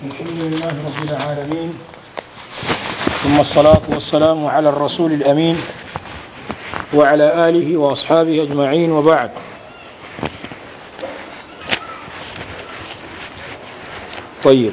الحمد لله رب العالمين ثم الصلاة والسلام على الرسول الأمين وعلى آله وأصحابه أجمعين وبعد طيب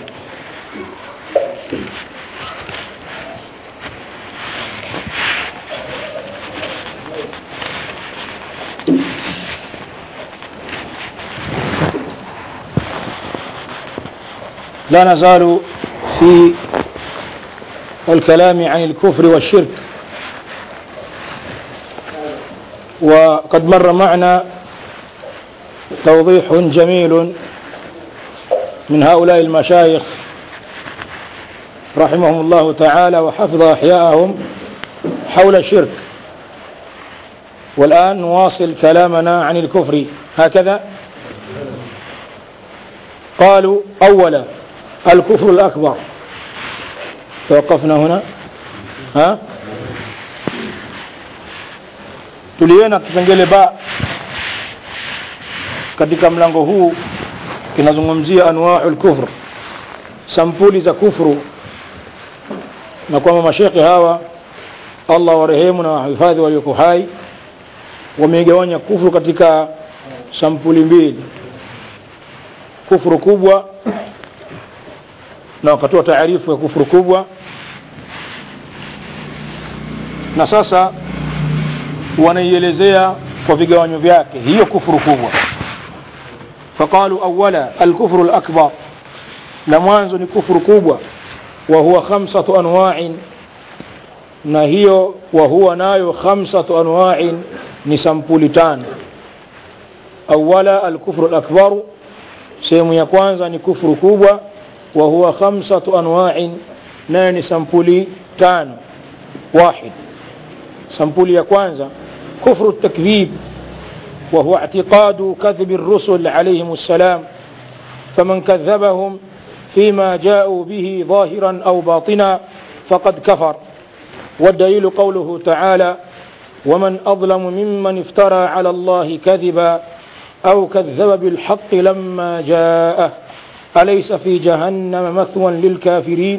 لا نزال في الكلام عن الكفر والشرك وقد مر معنا توضيح جميل من هؤلاء المشايخ رحمهم الله تعالى وحفظ أحياءهم حول الشرك والآن نواصل كلامنا عن الكفر هكذا قالوا أولا الكفر الأكبر توقفنا هنا ها tuliona kipengele ba katika mlango huu kinazungumzia anwaul kufr sampuli za kufru na kwamba mashekhe hawa allah warehemu na wahifadhi walioko hai wamegawanya kufru katika sampuli mbili kufru kubwa na wakatoa taarifu ya kufuru kubwa na sasa wanaielezea kwa vigawanyo vyake hiyo kufuru kubwa faqalu awala alkufru lakbar la mwanzo ni kufuru kubwa wa huwa khamsatu anwa'in na hiyo wa huwa nayo khamsatu anwa'in ni sampuli tano awala alkufru lakbaru sehemu ya kwanza ni kufuru kubwa وهو خمسة أنواع نان سمبولي تان واحد سمبولي يكوانزا كفر التكذيب وهو اعتقاد كذب الرسل عليهم السلام فمن كذبهم فيما جاءوا به ظاهرا أو باطنا فقد كفر والدليل قوله تعالى ومن أظلم ممن افترى على الله كذبا أو كذب بالحق لما جاءه أليس في جهنم مثوى للكافرين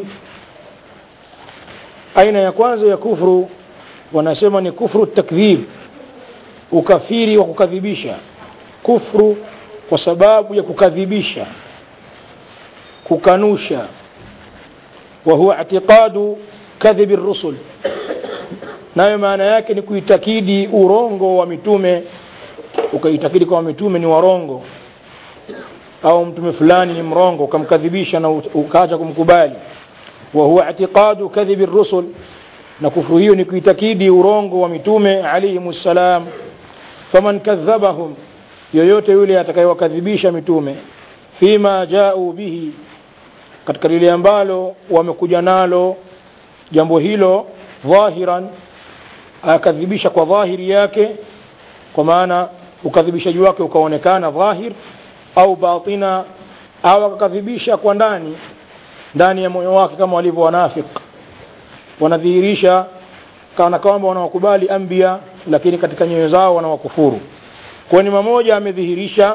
أين يكwanza ya kufru wanasema ni kufru takdhib ukafiri wa kukadhibisha kufru kwa sababu ya kukadhibisha kukanusha wa huwa i'tiqadu kadhibi rusul nayo maana yake ni kuitakidi urongo wa mitume ukaitakidi kwa mitume ni warongo au mtume fulani ni mrongo ukamkadhibisha na ukaacha kumkubali wa huwa i'tiqadu kadhibi rusul na kufuru hiyo ni kuitakidi urongo wa mitume alayhimu salam faman kadhabahum yoyote yule atakayewakadhibisha mitume fima jau bihi katika lile ambalo wamekuja nalo jambo hilo dhahiran akadhibisha kwa dhahiri yake kwa maana ukadhibishaji wake ukaonekana dhahir au batina au akakadhibisha kwa ndani ndani ya moyo wake kama walivyo wanafik wanadhihirisha kana kwamba wanawakubali ambia lakini katika nyoyo zao wanawakufuru kwa ni mmoja amedhihirisha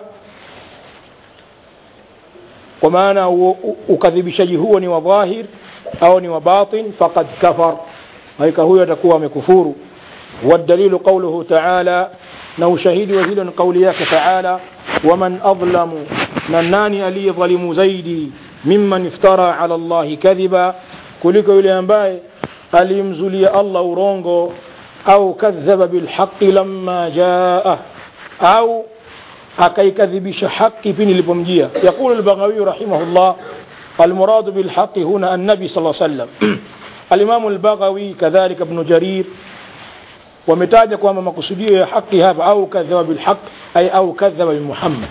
kwa maana ukadhibishaji huo ni wa dhahir au ni wa batin faqad kafar haika huyo atakuwa amekufuru والدليل قوله تعالى نو شهيد وهيل قولياك تعالى ومن أظلم نناني ألي ظلم زيدي ممن افترى على الله كذبا كلك يلي أنباي أليمزلي الله رونغو أو كذب بالحق لما جاءه أو أكيكذبش حق بن البمجية يقول البغوي رحمه الله المراد بالحق هنا النبي صلى الله عليه وسلم الإمام البغوي كذلك ابن جرير wametaja kwamba makusudio ya haki hapa au kadhaba bilhaq ay au kadhaba bimuhammad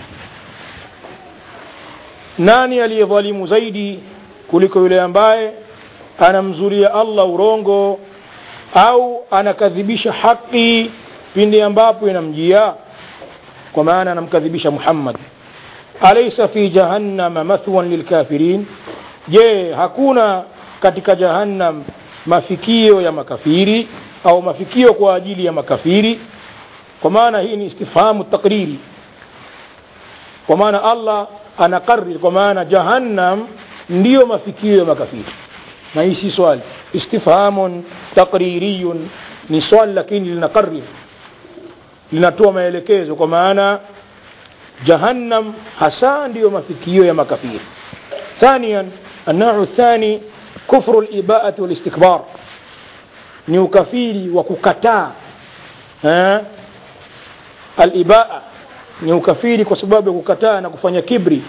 nani aliyedhalimu zaidi kuliko yule ambaye anamzulia allah urongo au anakadhibisha haki pindi ambapo inamjia kwa maana anamkadhibisha muhammad alaysa fi jahannama mathwan lilkafirin je hakuna katika jahannam mafikio ya makafiri au mafikio kwa ajili ya makafiri kwa maana hii ni istifhamu takriri kwa maana allah anakariri kwa maana jahannam ndiyo mafikio ya makafiri na hii si swali istifhamun taqririyun ni swali lakini linaqarrir linatoa maelekezo kwa maana jahannam hasa ndiyo mafikio ya makafiri ثانيا النوع الثاني كفر الإباءة والاستكبار ni ukafiri wa kukataa eh? alibaa ni ukafiri kwa sababu ya kukataa na kufanya kibri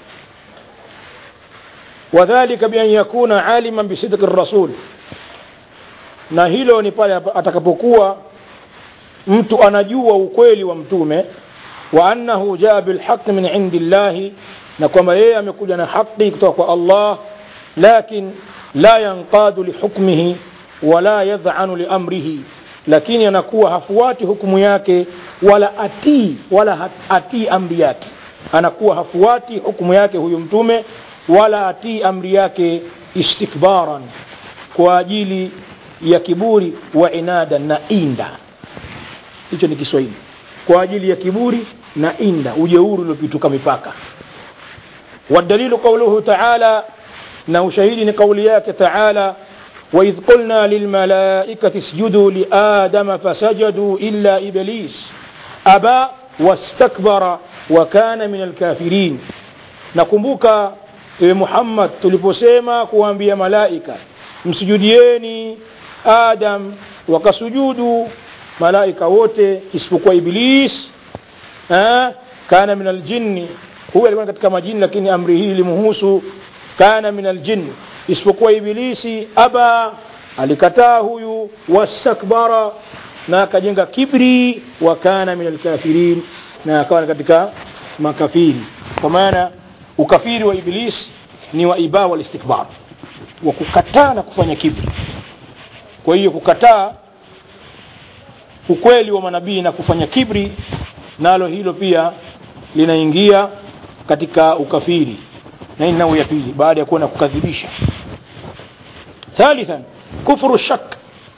wadhalika bian yakuna aliman bisidqi rasul na hilo ni pale atakapokuwa mtu anajua ukweli wa mtume wa annahu jaa bilhaqi min indi llahi na kwamba yeye amekuja na haqi kutoka kwa allah lakin la yanqadu lihukmihi wala yadhanu liamrihi lakini anakuwa hafuati hukumu yake wala atii wala atii amri yake anakuwa hafuati hukumu yake huyu mtume wala atii amri yake istikbaran kwa ajili ya kiburi wa inada na inda hicho ni kiswahili kwa ajili ya kiburi na inda ujeuri uliopituka mipaka والدليل قوله تعالى na ushahidi ni kauli yake taala وإذ قلنا للملائكة اسجدوا لآدم فسجدوا إلا إبليس أبى واستكبر وكان من الكافرين nakumbuka ewe muhammad tuliposema kuambia malaika msujudieni adam wakasujudu malaika wote isipokuwa iblis ha? kana min aljinni huyu alikuwa katika majini lakini amri hii limuhusu kana min aljinni isipokuwa ibilisi aba alikataa huyu wastakbara na akajenga kibri wa kana min alkafirin na akawa katika makafiri kwa maana ukafiri wa iblis ni wa ibaa walistikbar wa kukataa na kufanya kibri kwa hiyo kukataa ukweli wa manabii na kufanya kibri nalo hilo pia linaingia katika ukafiri na hii nao ya pili baada ya kuwa na kukadhibisha thalithan kufuru shak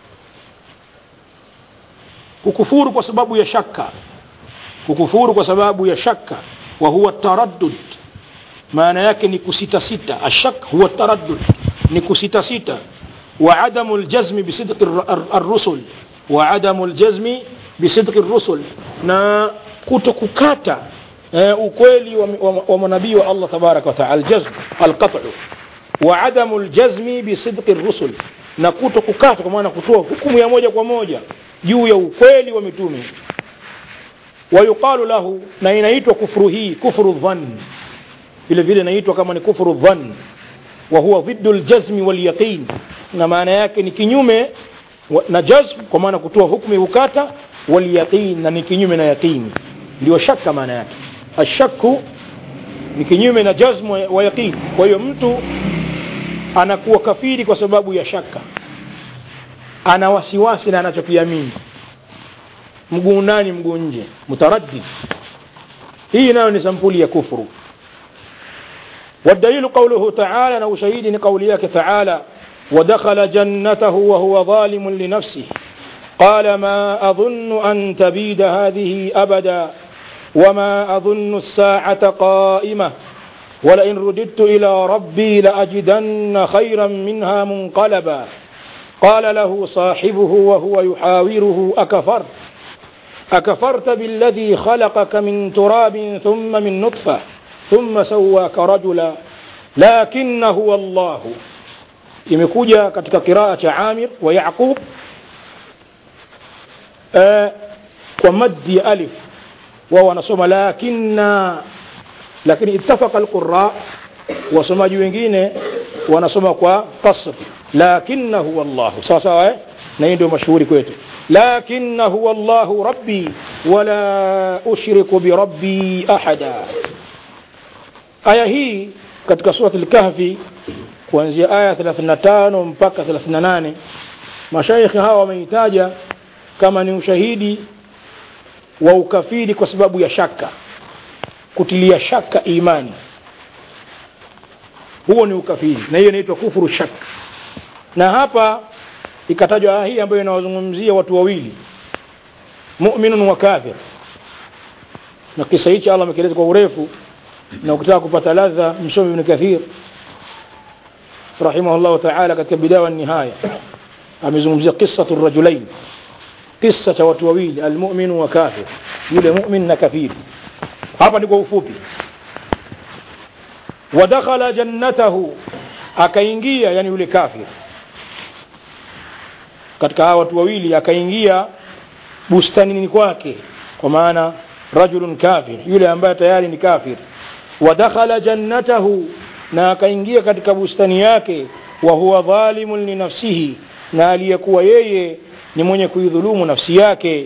kukufuru kwa sababu ya shaka kukufuru kwa sababu ya shaka wa huwa taraddud maana yake ni kusitasita ashak huwa taraddud ni kusitasita wa adamu ljazmi bisidqi arrusul wa adamu ljazmi bisidqi rusul na kuto kukata eh, ukweli wa, wa, wa manabii wa Allah tabaraka wa taala aljazm alqat'u wa adamu aljazmi bisidqi rusul na kuto kukata kwa maana kutoa hukumu ya moja kwa moja juu ya ukweli wa mitume wayuqalu lahu na inaitwa kufuru hii kufuru dhann vile vile inaitwa kama ni kufuru dhann wa huwa dhiddu aljazmi walyaqin na maana yake ni kinyume na jazm kwa maana kutoa hukumu ya ukata walyaqin na ni kinyume na yaqini ndio shaka maana yake ashaku ni kinyume na jazmu wa yaqin kwa hiyo mtu anakuwa kafiri kwa sababu ya shaka ana wasiwasi na anachokiamini mguu ndani mguu nje mutaraddid hii nayo ni sampuli ya kufuru والدليل قوله تعالى نو شهيد قوليك تعالى ودخل جنته وهو ظالم لنفسه قال ما أظن أن تبيد هذه أبدا وما أظن الساعة قائمة ولئن رددت إلى ربي لأجدن خيرا منها منقلبا قال له صاحبه وهو يحاوره أكفرت أكفرت بالذي خلقك من تراب ثم من نطفة ثم سواك رجلا لكن هو الله imekuja katika kiraa cha Amir wa Yaqub eh, kwa maddi ya alif wao wanasoma lakinna lakini ittafaqa alqurra wasomaji wengine wanasoma kwa kasr lakinna huwa Allah sawa sawa eh? na hii ndio mashuhuri kwetu lakinna huwa Allah rabbi wala ushriku bi rabbi ahada aya hii katika surati al-kahfi kuanzia aya 35 mpaka 38 mashaikhi hawa wameitaja kama ni ushahidi wa ukafiri kwa sababu ya shaka kutilia shaka imani huo ni ukafiri na hiyo inaitwa kufuru shaka na hapa ikatajwa aya hii ambayo inawazungumzia watu wawili mu'minun wa kafir na kisa hichi Allah amekieleza kwa urefu na ukitaka kupata ladha msomi ibn kathir rahimahullahu taala katika bidaya wa nihaya amezungumzia qissatu rajulain kisa cha watu wawili almuminu wa kafir yule mumin na kafiri hapa ni kwa ufupi wadakhala jannatahu akaingia yani yule kafir katika hawa watu wawili akaingia bustanini kwake kwa maana rajulun kafir yule ambaye tayari ni kafir wadakhala jannatahu na akaingia katika bustani yake wa huwa dhalimun linafsihi na aliyekuwa yeye ni mwenye kuidhulumu nafsi yake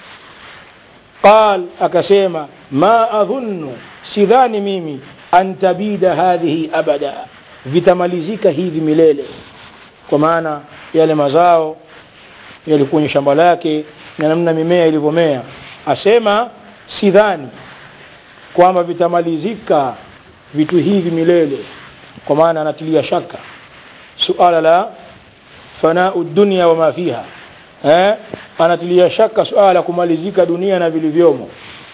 qal akasema ma adhunnu sidhani mimi an tabida hadhihi abada vitamalizika hivi milele kwa maana yale mazao yalikuwa kwenye shamba lake na namna mimea ilivyomea asema sidhani kwamba vitamalizika vitu hivi milele kwa maana anatilia shaka suala la fanau dunia wama fiha eh? anatilia shaka suala la kumalizika dunia na vilivyomo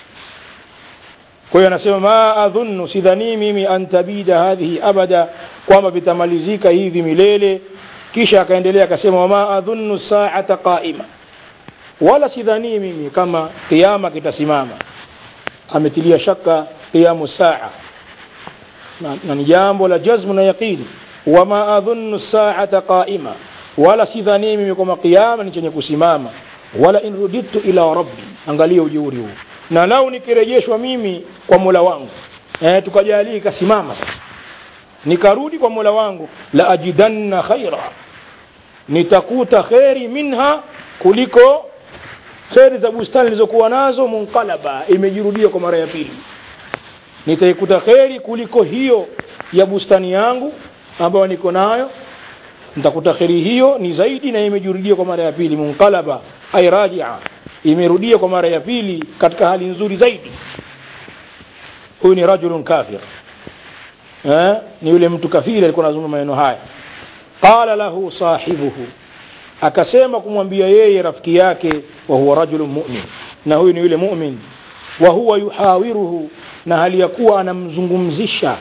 kwa hiyo anasema ma adhunnu sidhanii mimi an tabida hadhihi abada kwamba vitamalizika hivi milele kisha akaendelea akasema wama adhunnu saata qaima wala sidhanii mimi kama kiama kitasimama ametilia shaka qiyamu saa na, na ni jambo la jazmu na yaqini wama adhunnu saata qaima wala sidhanii mimi kwamba kiama ni chenye kusimama wala in rudidtu ila rabbi angalia ujeuri huu na lau nikirejeshwa mimi kwa mola wangu eh, tukajalia ikasimama sasa nikarudi kwa mola wangu la ajidanna khaira nitakuta kheri minha kuliko kheri za bustani nilizokuwa nazo munqalaba imejirudia kwa mara ya pili nitaikuta kheri kuliko hiyo ya bustani yangu ambayo niko nayo nitakuta kheri hiyo ni zaidi na imejirudia kwa mara ya pili munqalaba ay rajia imerudia kwa mara ya pili katika hali nzuri zaidi huyu ni rajulun kafir eh? ni yule mtu kafiri alikuwa anazungumza maneno haya qala lahu sahibuhu akasema kumwambia yeye rafiki yake wa huwa rajulun mu'min na huyu ni yule mu'min wa huwa yuhawiruhu na hali ya kuwa anamzungumzisha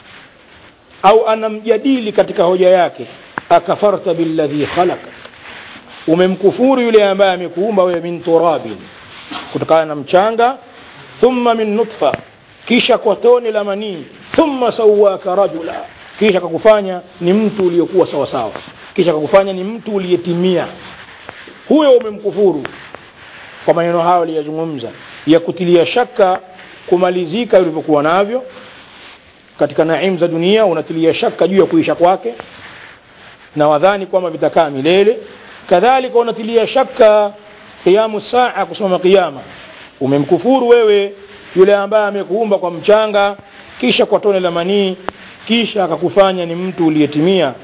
au anamjadili katika hoja yake akafarta billadhi khalaka umemkufuru yule ambaye amekuumba wewe min turabin kutokana na mchanga thumma min nutfa kisha kwa tone la manii thumma sawaka rajula kisha kakufanya ni mtu uliokuwa sawa sawa kisha kakufanya ni mtu uliyetimia huyo umemkufuru kwa maneno hayo aliyazungumza ya kutilia shaka kumalizika ulivyokuwa navyo katika naim za dunia unatilia shaka juu ya kuisha kwake na wadhani kwamba vitakaa milele kadhalika unatilia shaka qiyamu saa kusimama qiyama umemkufuru wewe yule ambaye amekuumba kwa mchanga kisha kwa tone la manii kisha akakufanya ni mtu uliyetimia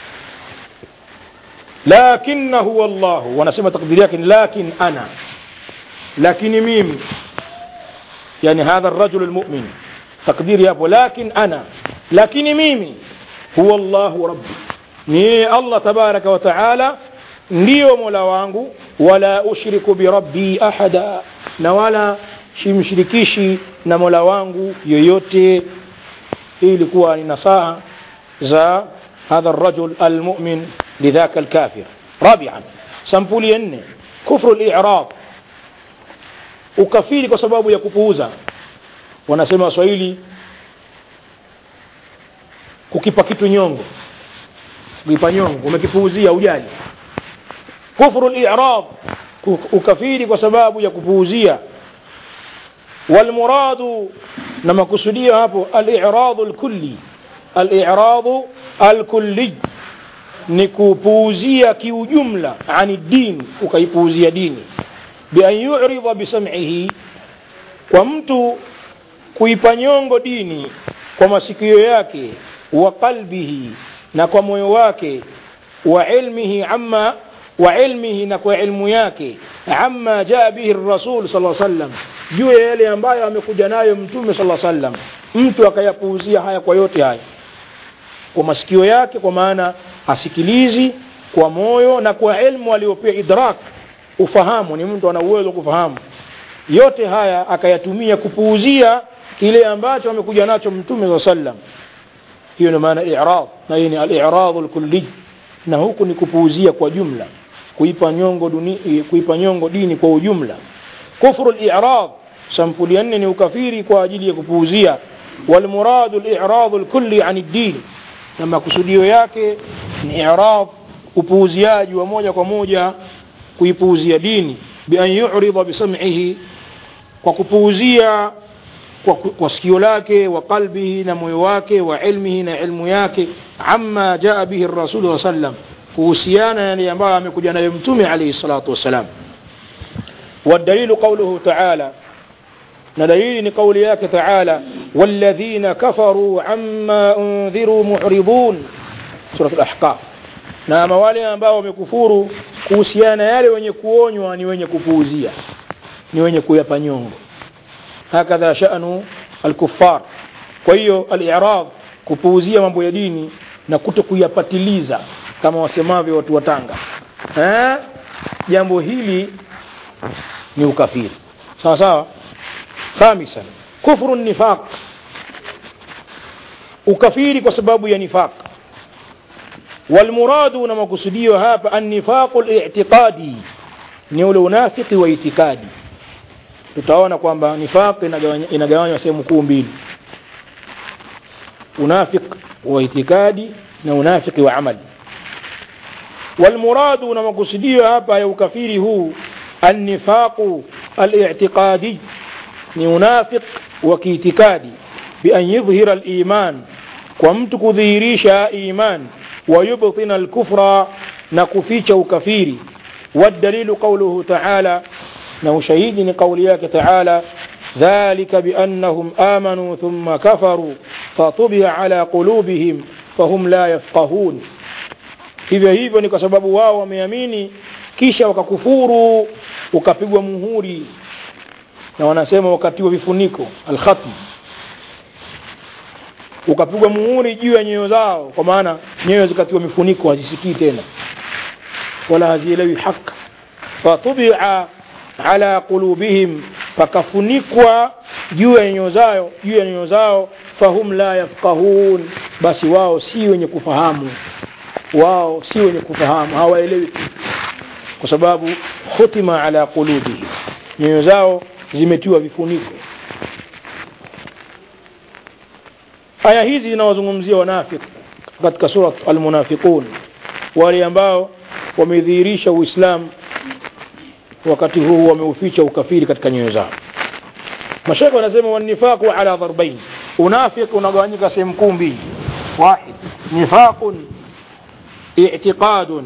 lakinahu wallahu wanasema takdiri yake ni lakin ana lakini mimi yani hadha rajul lmumin takdiri hapo lakin ana lakini mimi huwa llahu rabbi ni yeye allah tabaraka wa taala ndiyo mola wangu wala ushriku birabbi ahada na wala simshirikishi na mola wangu yoyote hii ilikuwa ni nasaha za hadha الرجل المؤمن لذاك الكافر رابعا sampuli ya nne kufru al-i'rab ukafiri kwa sababu ya kupuuza wanasema waswahili kukipa kitu nyongo kukipa nyongo umekipuuzia ujali kufru al-i'rab ukafiri kwa sababu ya kupuuzia والمراد لما كسوديا hapo al-i'rad al-kulli al-i'rad al-kulli ni kupuuzia kiujumla ani din ukaipuuzia dini bi an yu'rida bi sam'ihi kwa mtu kuipa nyongo dini kwa masikio yake wa qalbihi na kwa moyo wake wa ilmihi amma wa ilmihi na kwa ilmu yake amma jaa bihi rasul sallallahu alaihi wasallam juu ya yale ambayo amekuja nayo mtume sallallahu alaihi wasallam mtu akayapuuzia haya kwa yote haya kwa masikio yake kwa maana asikilizi kwa moyo na kwa ilmu aliyopewa idrak ufahamu ni mtu ana uwezo kufahamu yote haya akayatumia kupuuzia kile ambacho amekuja nacho mtume saa sallam hiyo ndio maana i'rad na hii ni al-i'rad al-kulli na huku ni kupuuzia kwa jumla kuipa nyongo duni, kuipa nyongo dini kwa ujumla kufru al-i'rad sampuli ya nne ni ukafiri kwa ajili ya kupuuzia والمراد الإعراض الكلي عن الدين na makusudio yake ni i'rad upuuziaji wa moja kwa moja kuipuuzia dini bi an yu'rida bi sam'ihi kwa kupuuzia kwa, kwa sikio lake wa qalbihi na moyo wake wa ilmihi na ilmu yake amma jaa bihi rasul wa sallam kuhusiana yale ambayo amekuja nayo mtume alayhi salatu wassalam والدليل قوله تعالى ندليل قول ياك تعالى والذين كفروا عما أنذروا معرضون سورة الأحقاف na ama wale ambao wamekufuru kuhusiana yale wenye kuonywa ni wenye kupuuzia ni wenye kuyapa nyongo hakadha sha'nu alkuffar kwa hiyo al-i'rad kupuuzia mambo ya dini na kuto kuyapatiliza kama wasemavyo watu wa Tanga eh jambo hili ni ukafiri sawa sawa خامسا كفر النفاق ukafiri kwa sababu ya nifaq walmuradu na makusudio hapa annifaqu li'tiqadi ni ule unafiki wa itikadi tutaona kwamba nifaq inagawanywa sehemu kuu mbili unafik wa itikadi na unafiki wa amali walmuradu na makusudio hapa ya ukafiri huu annifaqu al-i'tiqadi ni unafik wa kiitikadi bi an yudhhira al-iman kwa mtu kudhihirisha iman wa yubtina al-kufra na kuficha ukafiri والدليل قوله تعالى انه شهيد قولياك تعالى ذلك بانهم امنوا ثم كفروا فطبع على قلوبهم فهم لا يفقهون hivyo hivyo ni kwa sababu wao wameamini kisha wakakufuru ukapigwa muhuri na wanasema wakati wa vifuniko alkhatm ukapigwa muhuri juu ya nyoyo zao kwa maana nyoyo zikatiwa mifuniko hazisikii tena wala hazielewi haki fatubia ala qulubihim pakafunikwa juu ya nyoyo zao juu ya nyoyo zao fahum la yafqahun basi wao si wenye kufahamu wao si wenye kufahamu hawaelewi kwa sababu khutima ala qulubihim nyoyo zao zimetiwa vifuniko aya hizi zinawazungumzia wanafiki katika sura almunafiqun wale ambao wamedhihirisha uislamu wakati huu wameuficha ukafiri katika nyoyo zao mashaka wanasema wanifaqu ala dharbain unafiki unagawanyika sehemu kuu mbili wahid nifaqun i'tiqadun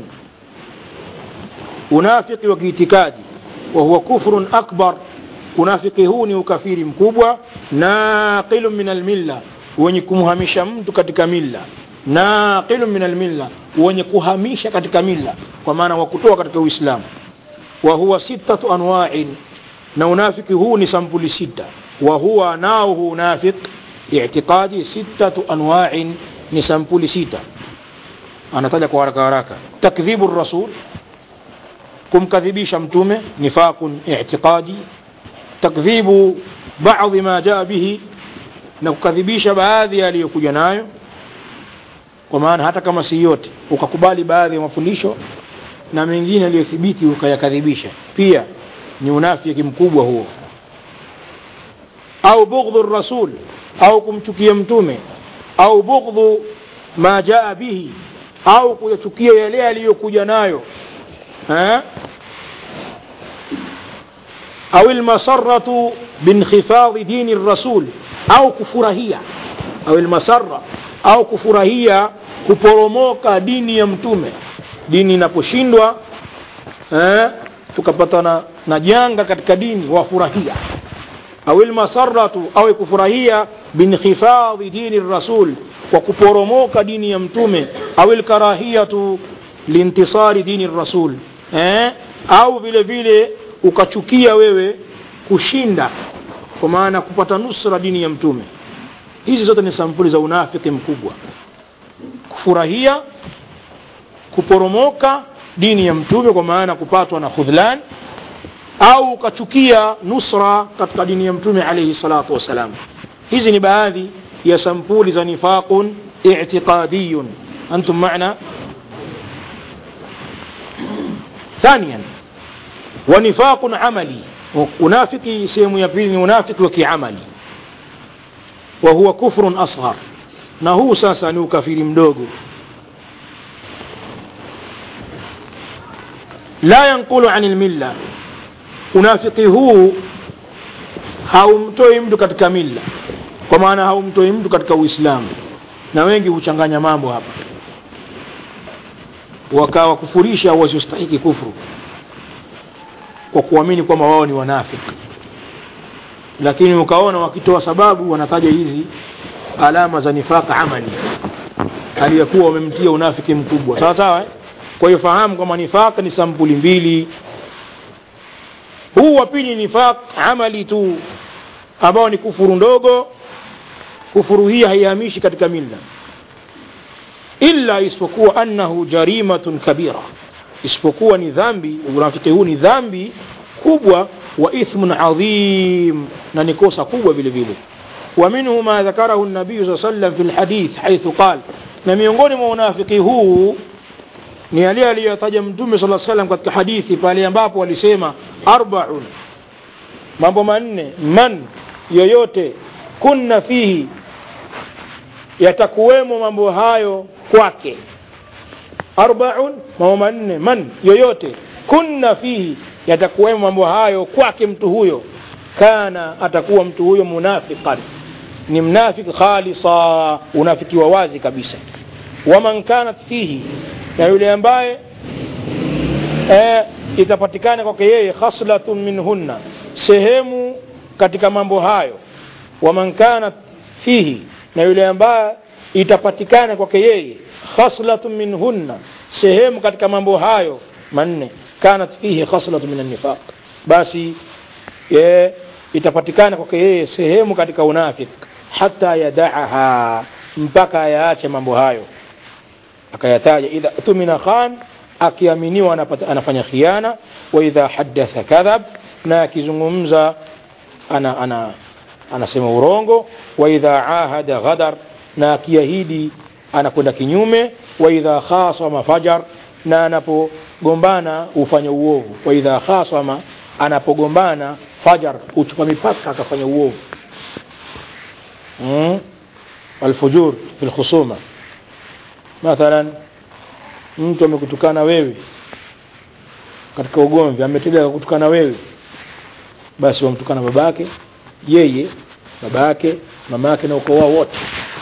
unafiki wa kiitikadi wa huwa kufrun akbar unafiki huu ni ukafiri mkubwa naqilu min almilla wenye kumhamisha mtu katika milla naqilu min almilla wenye kuhamisha katika milla kwa maana wa kutoa katika uislamu wa huwa sittatu anwa'in na unafiki huu ni sampuli sita wa huwa nao huu unafik i'tiqadi sittatu anwa'in ni sampuli sita anataja kwa haraka haraka takdhibu rasul kumkadhibisha mtume nifaqun i'tiqadi takdhibu baadhi ma jaa bihi na kukadhibisha baadhi aliyokuja nayo kwa maana hata kama si yote ukakubali baadhi ya mafundisho na mengine aliyothibiti ukayakadhibisha pia ni unafiki mkubwa huo au bughdhu rasul au kumchukia mtume au bughdhu ma jaa bihi au kuyachukia yale aliyokuja nayo eh? au almasarratu binkhifadhi dini rasul au kufurahia au almasarra au kufurahia kuporomoka dini ya mtume dini inaposhindwa eh, tukapata na, na janga katika dini wafurahia au almasarratu au kufurahia binkhifadhi dini rasul kwa kuporomoka dini ya mtume au alkarahiyatu lintisari dini rasul eh, au vile vile ukachukia wewe kushinda kwa maana kupata nusra dini ya mtume hizi zote ni sampuli za unafiki mkubwa kufurahia kuporomoka dini ya mtume kwa maana kupatwa na khudhlan au ukachukia nusra katika dini ya mtume alayhi salatu wassalam hizi ni baadhi ya sampuli za nifaqun اعتقادي أنتم معنا ثانيا ونفاق عملي unafiki sehemu ya pili ni unafiki wa kiamali wa huwa kufrun asghar na huu sasa ni ukafiri mdogo la yanqulu an lmilla unafiki huu haumtoi mtu katika milla kwa maana haumtoi mtu katika uislamu na wengi huchanganya mambo hapa wakawakufurisha wasiostahiki kufuru kwa kuamini kwamba wao ni wanafiki lakini ukaona wakitoa sababu wanataja hizi alama za nifaka amali aliyekuwa wamemtia unafiki mkubwa sawa sawa eh? kwa hiyo fahamu kwamba nifaq ni sampuli mbili huu wa pili nifaq amali tu ambao ni kufuru ndogo kufuru hii haihamishi katika milla illa isipokuwa annahu jarimatun kabira isipokuwa ni dhambi unafiki huu ni dhambi kubwa wa ithmun adhim na ni kosa kubwa vile vile ومنه ما ذكره النبي صلى الله عليه وسلم في الحديث حيث قال na miongoni mwa unafiki huu ni yale aliyotaja mtume sala salam katika hadithi pale ambapo walisema arbaun mambo manne man yoyote kunna fihi yatakuwemo mambo hayo kwake arbaun mambo manne man yoyote kunna fihi yatakuwemo mambo hayo kwake mtu huyo kana atakuwa mtu huyo munafiqan ni mnafiki khalisa unafiki wa wazi kabisa waman kanat fihi na yule ambaye e, itapatikana kwake yeye khaslatun minhunna sehemu katika mambo hayo waman kanat fihi na yule ambaye itapatikana kwake yeye khaslatun minhunna sehemu katika mambo hayo manne kanat fihi khaslatun min annifaq basi ye, itapatikana kwake yeye sehemu katika unafik hata yadaaha mpaka ayaache mambo hayo akayataja idha tumina khan akiaminiwa anapata, anafanya khiana wa idha hadatha kadhab na akizungumza ana, ana, anasema urongo wa idha ahada ghadar na akiahidi anakwenda kinyume wa idha khasama fajar na anapogombana hufanya uovu wa idha khasama anapogombana fajar huchupa mipaka akafanya uovu mm? alfujur fi lkhusuma mathalan mtu amekutukana wewe katika ugomvi ametenda kutukana wewe basi wamtukana babake yeye babake mamake na ukoo wao wote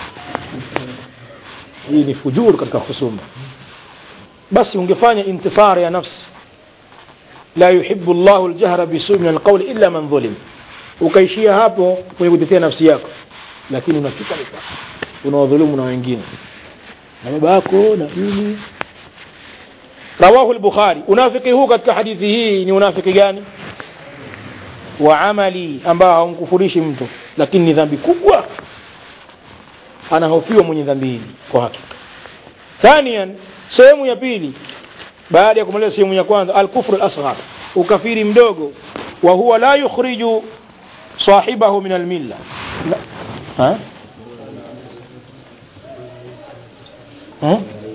hii ni fujur katika husuma basi ungefanya intisar ya nafsi la yuhibbu llahu ljahra bisui min alqauli illa man dhulim ukaishia hapo kwenye kutetea nafsi yako lakini unachuka mipaka unawadhulumu na wengine na baba yako na nini rawahu lbukhari unafiki huu katika hadithi hii ni unafiki gani wa amali ambao haumkufurishi mtu lakini ni dhambi kubwa anahofiwa mwenye dhambi hili kwa hakika thanian sehemu ya pili baada ya kumaliza sehemu ya kwanza alkufru lasghar ukafiri mdogo wa huwa la yukhriju sahibahu min almilla ha? ha?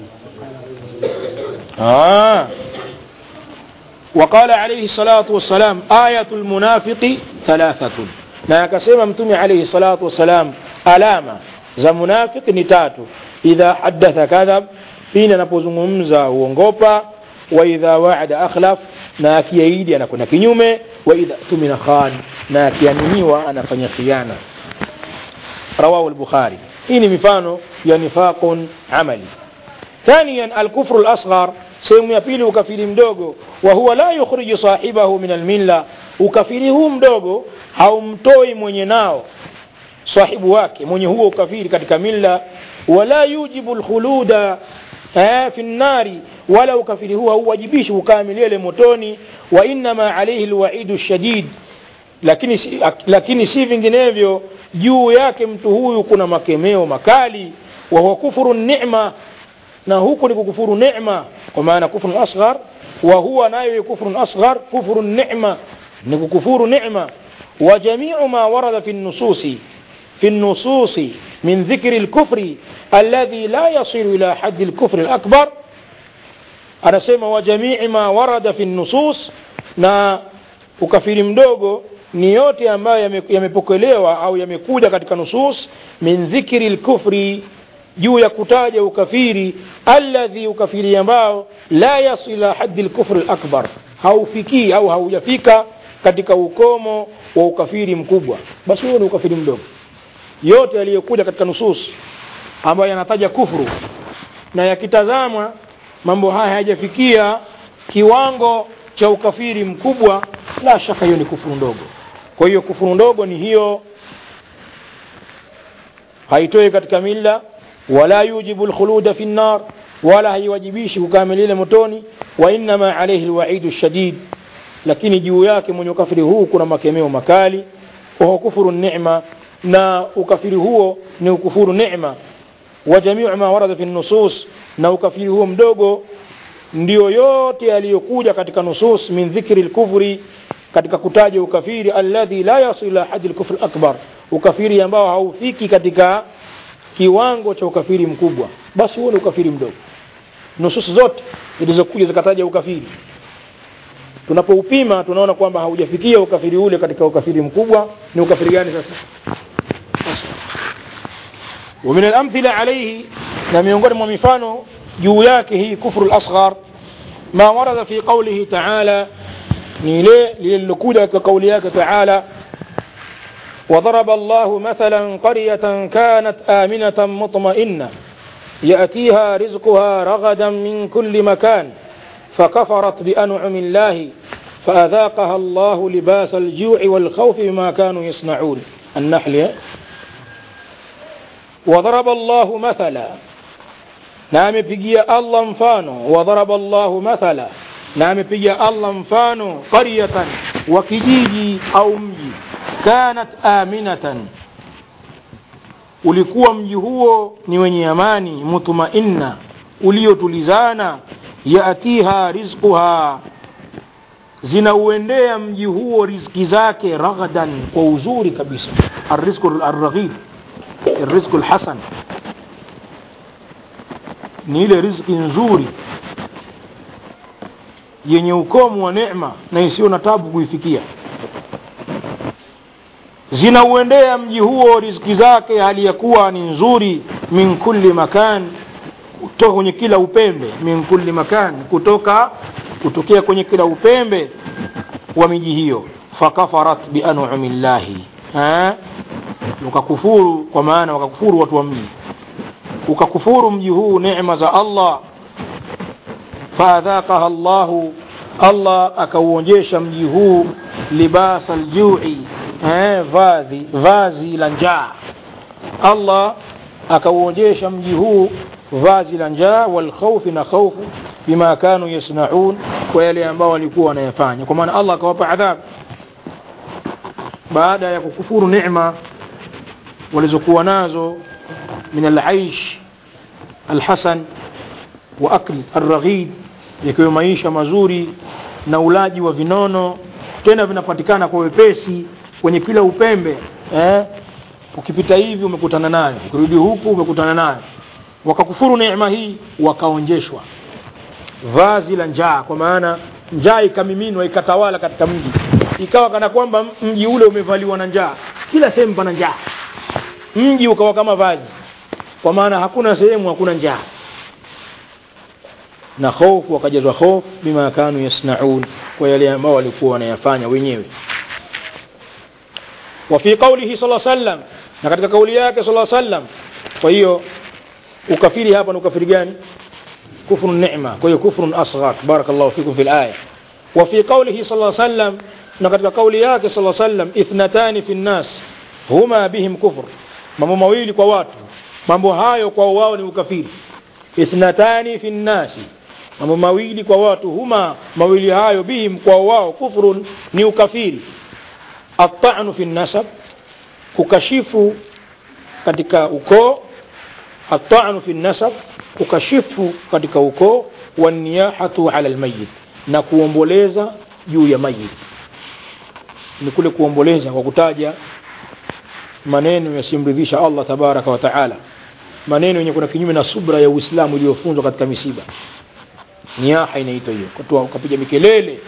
آه. وقال عليه الصلاة والسلام آية المنافق ثلاثة na akasema mtume alaihi salatu wassalam alama za munafiki ni tatu idha hadatha kadhab pindi anapozungumza huongopa wa idha waada akhlaf na akiaidi anakwenda kinyume wa idha tumina khan na akiaminiwa anafanya khiana rawahu lbukhari hii ni mifano ya nifaqun amali ثانيا الكفر الأصغر sehemu ya pili ukafiri mdogo wa huwa la yukhriju sahibahu min almilla ukafiri huu mdogo haumtoi mwenye nao sahibu wake mwenye huo ukafiri katika milla wala yujibu lkhuluda eh, fi nnari wala ukafiri huu hauwajibishi kukaa milele motoni wa innama alaihi lwaidu shadid lakini, si- lakini si vinginevyo juu yake mtu huyu kuna makemeo makali wa huwa kufuru nema na huku ni kukufuru neema kwa maana kufrun asghar wa huwa nayo kufrun asghar kufru nema ni kukufuru neema wa jamiu ma warada fi nususi في النصوص من ذكر الكفر الذي لا يصل إلى حد الكفر الأكبر anasema wa jamii ma warada fi nusus na ukafiri mdogo ni yote ambayo yame- yamepokelewa au yamekuja katika nusus min dhikri lkufri juu ya kutaja ukafiri alladhi ukafiri ambao la yasil ila haddi lkufri lakbar haufikii au haujafika katika ukomo wa ukafiri mkubwa basi huo ni ukafiri mdogo yote yaliyokuja katika nusus ambayo yanataja kufru na yakitazamwa mambo haya hayajafikia kiwango cha ukafiri mkubwa la shaka hiyo ni kufuru ndogo kwa hiyo kufuru ndogo ni hiyo haitoi katika milla wala yujibu lkhuluda fi nnar wala haiwajibishi kukaa milele motoni wa innama alaihi lwaidu shadid lakini juu yake mwenye ukafiri huu kuna makemeo makali wahuwa kufuru nema na ukafiri huo ni ukufuru nema wa jamiu ma warada fi nusus na ukafiri huo mdogo ndio yote yaliyokuja katika nusus min dhikri lkufri katika kutaja ukafiri alladhi la yasil ila hadi lkufri akbar ukafiri ambao haufiki katika kiwango cha ukafiri mkubwa basi huo ni ukafiri mdogo nusus zote zilizokuja zikataja ukafiri tunapoupima tunaona kwamba haujafikia ukafiri ule katika ukafiri mkubwa ni ukafiri gani sasa Asghar. ومن الأمثلة عليه لم ينقل ممفانه جوياكه كفر الأصغر ما ورد في قوله تعالى نيلي للكودة كقولياك تعالى وضرب الله مثلا قرية كانت آمنة مطمئنة يأتيها رزقها رغدا من كل مكان فكفرت بأنعم الله فأذاقها الله لباس الجوع والخوف بما كانوا يصنعون النحل وضرب الله مثلا na amepigia allah mfano wadharaba allahu mathala na amepigia allah mfano qaryatan wa kijiji au mji kanat aminatan ulikuwa mji huo ni wenye amani mutmainna uliotulizana yatiha rizquha zinauendea mji huo riziki zake raghadan kwa uzuri kabisa arrizqu arraghid arrizqu lhasan ni ile riziki nzuri yenye ukomo wa neema na isiyo na tabu kuifikia zinauendea mji huo riziki zake hali ya kuwa ni nzuri min kulli makan kutoka kwenye kila upembe min kulli makan kutoka kutokea kwenye kila upembe wa miji hiyo fakafarat bianumi llahi wakakufuru kwa maana wakakufuru watu wa mji ukakufuru mji huu neema za allah faadhaqaha llahu allah akauonjesha mji huu libasa ljui eh, vazi vazi la njaa allah akauonjesha mji huu vazi la njaa walkhaufi na khaufu bima kanu yasnaun kwa yale ambao walikuwa wanayafanya kwa maana allah akawapa adhabu baada ya kukufuru neema walizokuwa nazo min alaish alhasan wa akl alraghid yakiwa maisha mazuri na ulaji wa vinono tena vinapatikana kwa wepesi kwenye kila upembe eh? ukipita hivi umekutana nayo ukirudi huku umekutana nayo wakakufuru neema hii wakaonjeshwa vazi la njaa kwa maana njaa ikamiminwa ikatawala katika mji ikawa kana kwamba mji ule umevaliwa na njaa kila sehemu pana njaa mji ukawa kama vazi kwa maana hakuna sehemu hakuna njaa na hofu wakajazwa hofu bima kanu yasnaun kwa yale ambao walikuwa wanayafanya wenyewe وفي قوله صلى الله عليه وسلم na katika kauli yake صلى الله عليه وسلم kwa hiyo ukafiri hapa ni ukafiri gani kufru neema kwa hiyo kufrun asghar barakallahu fikum fil aya وفي قوله صلى الله عليه وسلم na katika kauli yake صلى الله عليه وسلم ithnatani fi nnas huma bihim kufr mambo mawili kwa watu mambo hayo kwa wao ni ukafiri ithnatani fi nnasi mambo mawili kwa watu huma mawili hayo bihim kwa wao kufrun ni ukafiri atanu fi nasab kukashifu katika ukoo atanu fi nasab kukashifu katika ukoo waniyahatu ala lmayit na kuomboleza juu ya mayit ni kule kuomboleza kwa kutaja maneno yasiyomridhisha allah tabaraka wa taala maneno yenye kuna kinyume na subra ya uislamu iliyofunzwa katika misiba niaha inaitwa hiyo Kutoa- ukapiga mikelele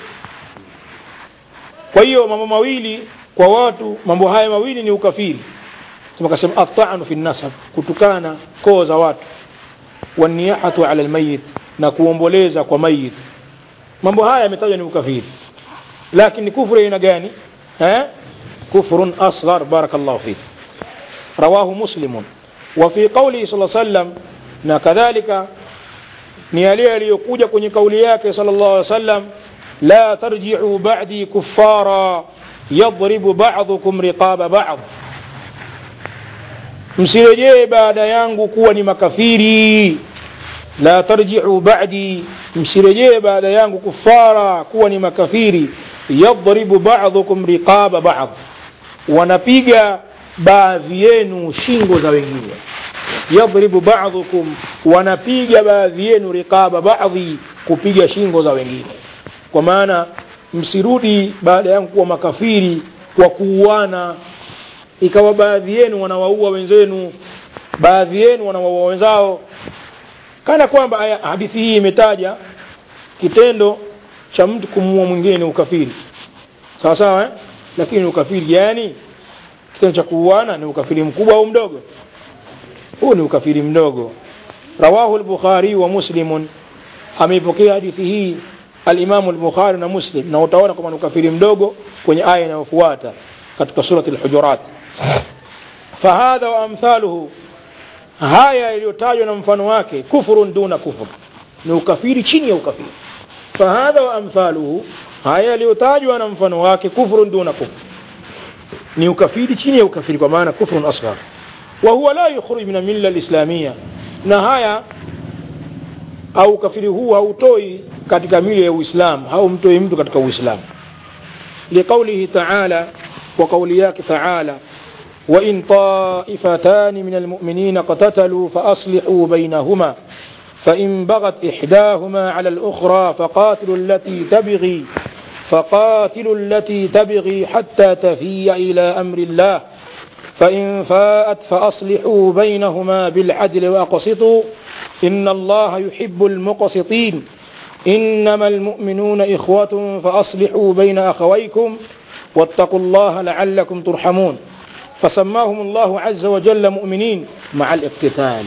kwa hiyo mambo mawili kwa watu mambo haya mawili ni ukafiri tumekasema atanu fi nasab kutukana koo za watu waniyahatu ala lmayit na kuomboleza kwa mayit mambo haya yametajwa ni ukafiri lakini kufru aina gani eh? kufrun asghar barakallahu fik rawahu muslimun وفي قوله صلى الله عليه وسلم na kadhalika ni yale yaliyokuja kwenye kauli yake sallallahu alaihi wasallam la tarji'u ba'di kuffara yadribu ba'dukum riqaba ba'd msirejee baada yangu kuwa ni makafiri la tarji'u ba'di msirejee baada yangu kuffara kuwa ni makafiri yadribu ba'dukum riqaba ba'd wanapiga baadhi yenu shingo za wengine yadribu ba'dhukum wanapiga baadhi yenu riqaba ba'dhi kupiga shingo za wengine kwa maana msirudi baada yangu kuwa makafiri kwa kuuana ikawa baadhi yenu wanawaua wenzenu baadhi yenu wanawaua wenzao kana kwamba aya- hadithi hii imetaja kitendo cha mtu kumuua mwingine ni ukafiri sawa sawa eh? lakini ni ukafiri gani kitendo cha kuuana ni ukafiri mkubwa au mdogo huu ni ukafiri mdogo rawahu al-bukhari wa muslimun ameipokea hadithi hii al-imamu al-bukhari na muslim na utaona kwamba ni ukafiri mdogo kwenye aya inayofuata katika surati al-hujurat fahadha wa amthaluhu haya yaliyotajwa na mfano wake kufurun duna kufur ni ukafiri chini ya ukafiri fahadha wa amthaluhu haya yaliyotajwa na mfano wake kufurun duna kufur ni ukafiri chini ya ukafiri kwa maana kufrun asghar wa huwa la yukhruj min milla alislamia na haya au ukafiri huu hautoi katika mila ya uislamu haumtoi mtu katika uislamu liqaulihi taala wa qauli yake taala وإن طائفتان من المؤمنين اقتتلوا فأصلحوا بينهما فإن بغت إحداهما على الأخرى فقاتلوا التي تبغي فقاتلوا التي تبغي حتى تفيء إلى أمر الله فإن فاءت فأصلحوا بينهما بالعدل وأقسطوا إن الله يحب المقسطين إنما المؤمنون إخوة فأصلحوا بين أخويكم واتقوا الله لعلكم ترحمون فسماهم الله عز وجل مؤمنين مع الاقتتال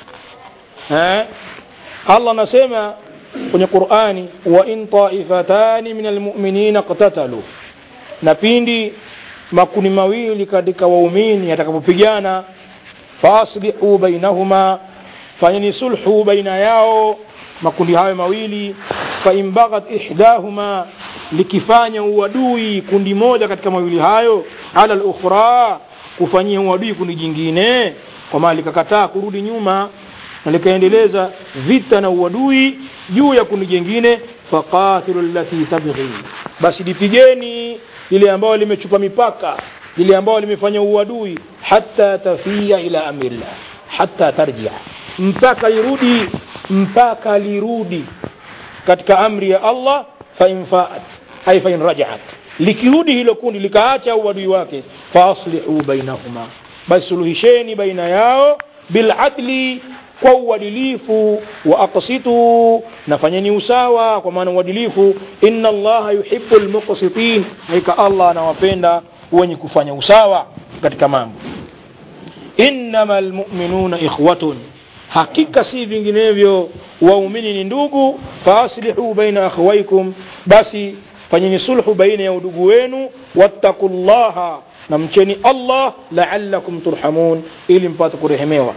ها الله نسمع kwenye Qur'ani wa in taifatani min almu'minina qatatalu na pindi makundi mawili katika waumini yatakapopigana faslihu bainahuma fanyeni sulhu baina yao makundi hayo mawili fa in baghat ihdahuma likifanya uadui kundi moja katika mawili hayo ala al-ukhra kufanyia uadui kundi jingine kwa maana likakataa kurudi nyuma na likaendeleza vita na uadui juu ya kundi jingine faqatilu allati tabghi basi lipigeni lile ambalo limechupa mipaka lile ambalo limefanya uadui hatta tafia ila amrillah hatta tarjia mpaka lirudi mpaka lirudi katika amri ya Allah fa in faat ay fa in rajaat likirudi hilo kundi likaacha uadui wake fa aslihu bainahuma basi suluhisheni baina yao biladli kwa uadilifu wa aqsitu nafanyeni usawa kwa maana uadilifu inna allaha yuhibbu almuqsitin hakika allah anawapenda wenye kufanya usawa katika mambo innama almu'minuna ikhwatun hakika si vinginevyo waumini ni ndugu faaslihu baina akhawaikum basi fanyeni sulhu baina ya udugu wenu wattaqullaha na mcheni allah la'allakum turhamun ili mpate kurehemewa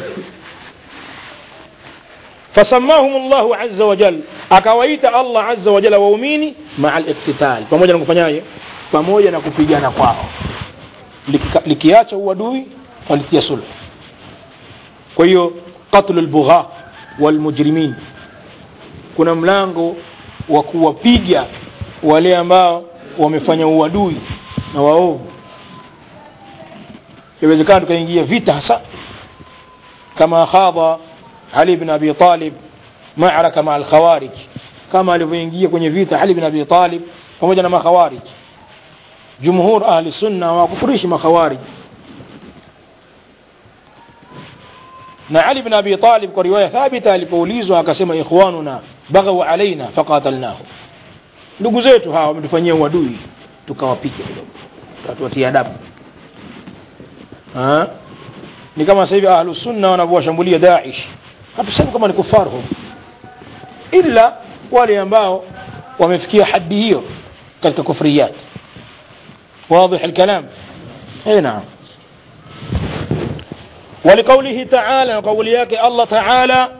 فسماهم الله عز وجل akawaita Allah azza wa jalla waumini maa al-iktital pamoja na kufanyaje pamoja na kupigana kwao likiacha uadui walitia sulhu kwa hiyo qatlu al-bugha wal mujrimin kuna mlango wa kuwapiga wale ambao wamefanya uadui na waovu inawezekana tukaingia vita hasa kama khadha Ali bin Abi Talib maaraka ma al-Khawarij kama alivyoingia kwenye vita Ali bin Abi Talib pamoja na makhawarij jumhur ahli sunna hawakufurishi makhawarij na ali bin abi talib kwa riwaya thabita alipoulizwa akasema ikhwanuna baghaw alaina faqatalnahu ndugu zetu hawa wametufanyia uadui tukawapiga kidogo tuwatia adabu Ha? ni kama sasa hivi ahlus sunna wanavyowashambulia Daesh hatusemi kama ni kufaru hum ila wale ambao wamefikia hadi hiyo katika kufriyat واضح الكلام اي نعم ولقوله تعالى وقول ياك الله تعالى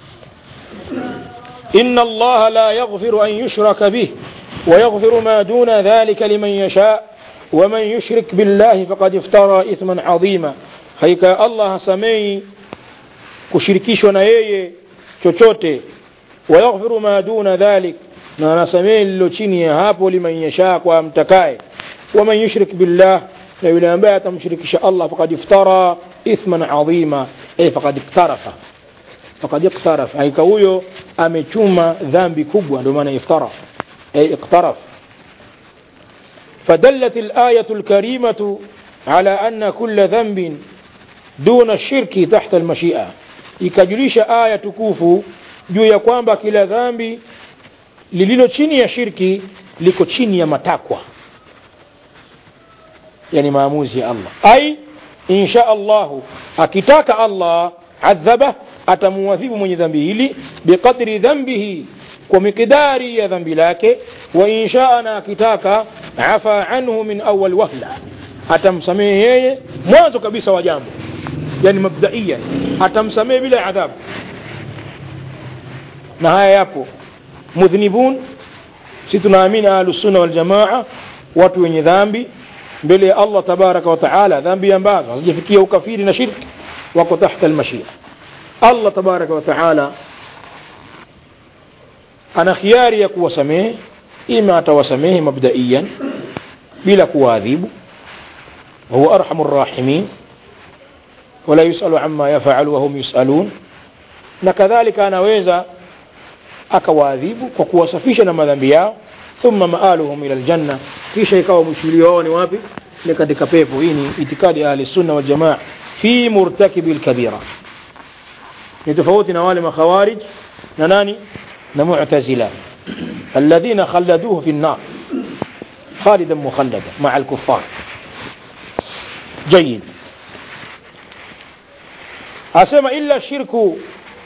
إن الله لا يغفر أن يشرك به ويغفر ما دون ذلك لمن يشاء ومن يشرك بالله فقد افترى إثما عظيما هيك الله سمي kushirikishwa na yeye chochote wayaghfiru ma duna dhalik na anasamehe lilo chini ya hapo liman yashaa kwa mtakaye waman yushrik billah na yule ambaye atamshirikisha allah fakad iftara ithman adhima ay fakad iktarafa fakad iktarafa hakika huyo amechuma dhambi kubwa ndio maana iftara ay iktaraf فدلت الآية الكريمة على أن كل ذنب دون الشرك تحت المشيئة ikajulisha aya tukufu juu ya kwamba kila dhambi lililo chini ya shirki liko chini ya matakwa yani maamuzi ya Allah ai insha Allahu akitaka Allah adhaba atamuadhibu mwenye dhambi hili biqadri dhambihi kwa mikidari ya dhambi lake wa insha na akitaka afa anhu min awal wahla atamsamehe yeye mwanzo kabisa wa jambo yani mabdaiyan atamsamehe bila adhabu na haya yapo mudhnibun si tunaamini ahlusunna waljamaa watu wenye dhambi mbele ya allah tabaraka wa taala dhambi ambazo hazijafikia ukafiri na shirki wako tahta almashia allah tabaraka wa taala ana khiari ya kuwasamehe ima atawasamehe mabdaiyan bila kuwaadhibu وهو أرحم الراحمين ولا يسأل عما يفعل وهم يسألون na kadhalika anaweza akawaadhibu kwa kuwasafisha na madhambi yao thumma maaluhum ila aljanna kisha ikawa mshilio wao ni wapi ni katika pepo hii ni itikadi ya ahli sunna wal jamaa fi murtakibi alkabira ni tofauti na wale makhawarij na nani na mu'tazila alladhina khalladuhu fi an-nar خالدا مخلدا مع الكفار جيد asema illa shirku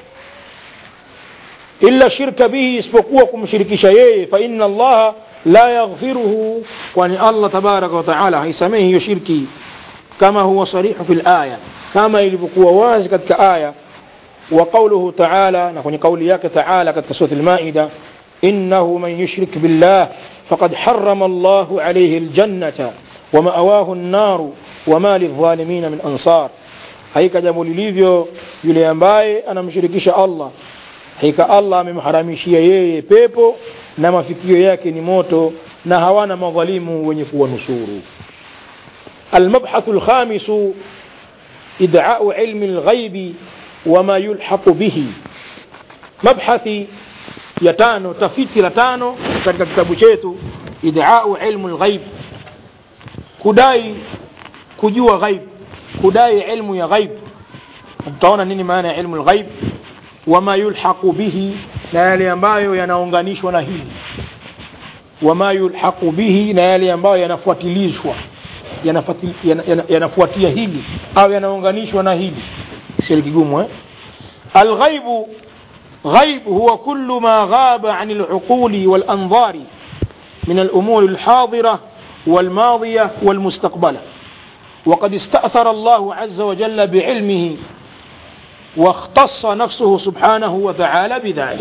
illa shirka bihi isipokuwa kumshirikisha yeye fa inna allaha la yaghfiruhu kwani allah tabaraka wa taala haisamehi hiyo shirki kama huwa sarihu fi laya kama ilivyokuwa wazi katika aya wa qauluhu taala na kwenye kauli yake taala katika surat lmaida innahu man yushrik billah faqad harama allahu alayhi aljannata ومأواه النار وما للظالمين من أنصار haika jambo lilivyo yule ambaye anamshirikisha Allah hakika Allah amemharamishia yeye pepo na mafikio yake ni moto na hawana madhalimu wenye kuwanusuru المبحث الخامس إدعاء علم الغيب وما يلحق به مبحث يتانو تفيتي لتانو katika kitabu chetu إدعاء علم الغيب kudai kujua ghaib kudai ilmu ya ghaib utaona nini maana ya ilmu lghaib wama yulhaqu bihi na yale ambayo yanaunganishwa na hili wama yulhaqu bihi na yale ambayo yanafuatilishwa yanafuatia yana, yana, yana hili au yanaunganishwa na hili sio kigumu eh alghaibu غيب هو كل ما غاب عن العقول والأنظار من الأمور الحاضرة والماضية والمستقبلة وقد استأثر الله عز وجل بعلمه واختص نفسه سبحانه وتعالى بذلك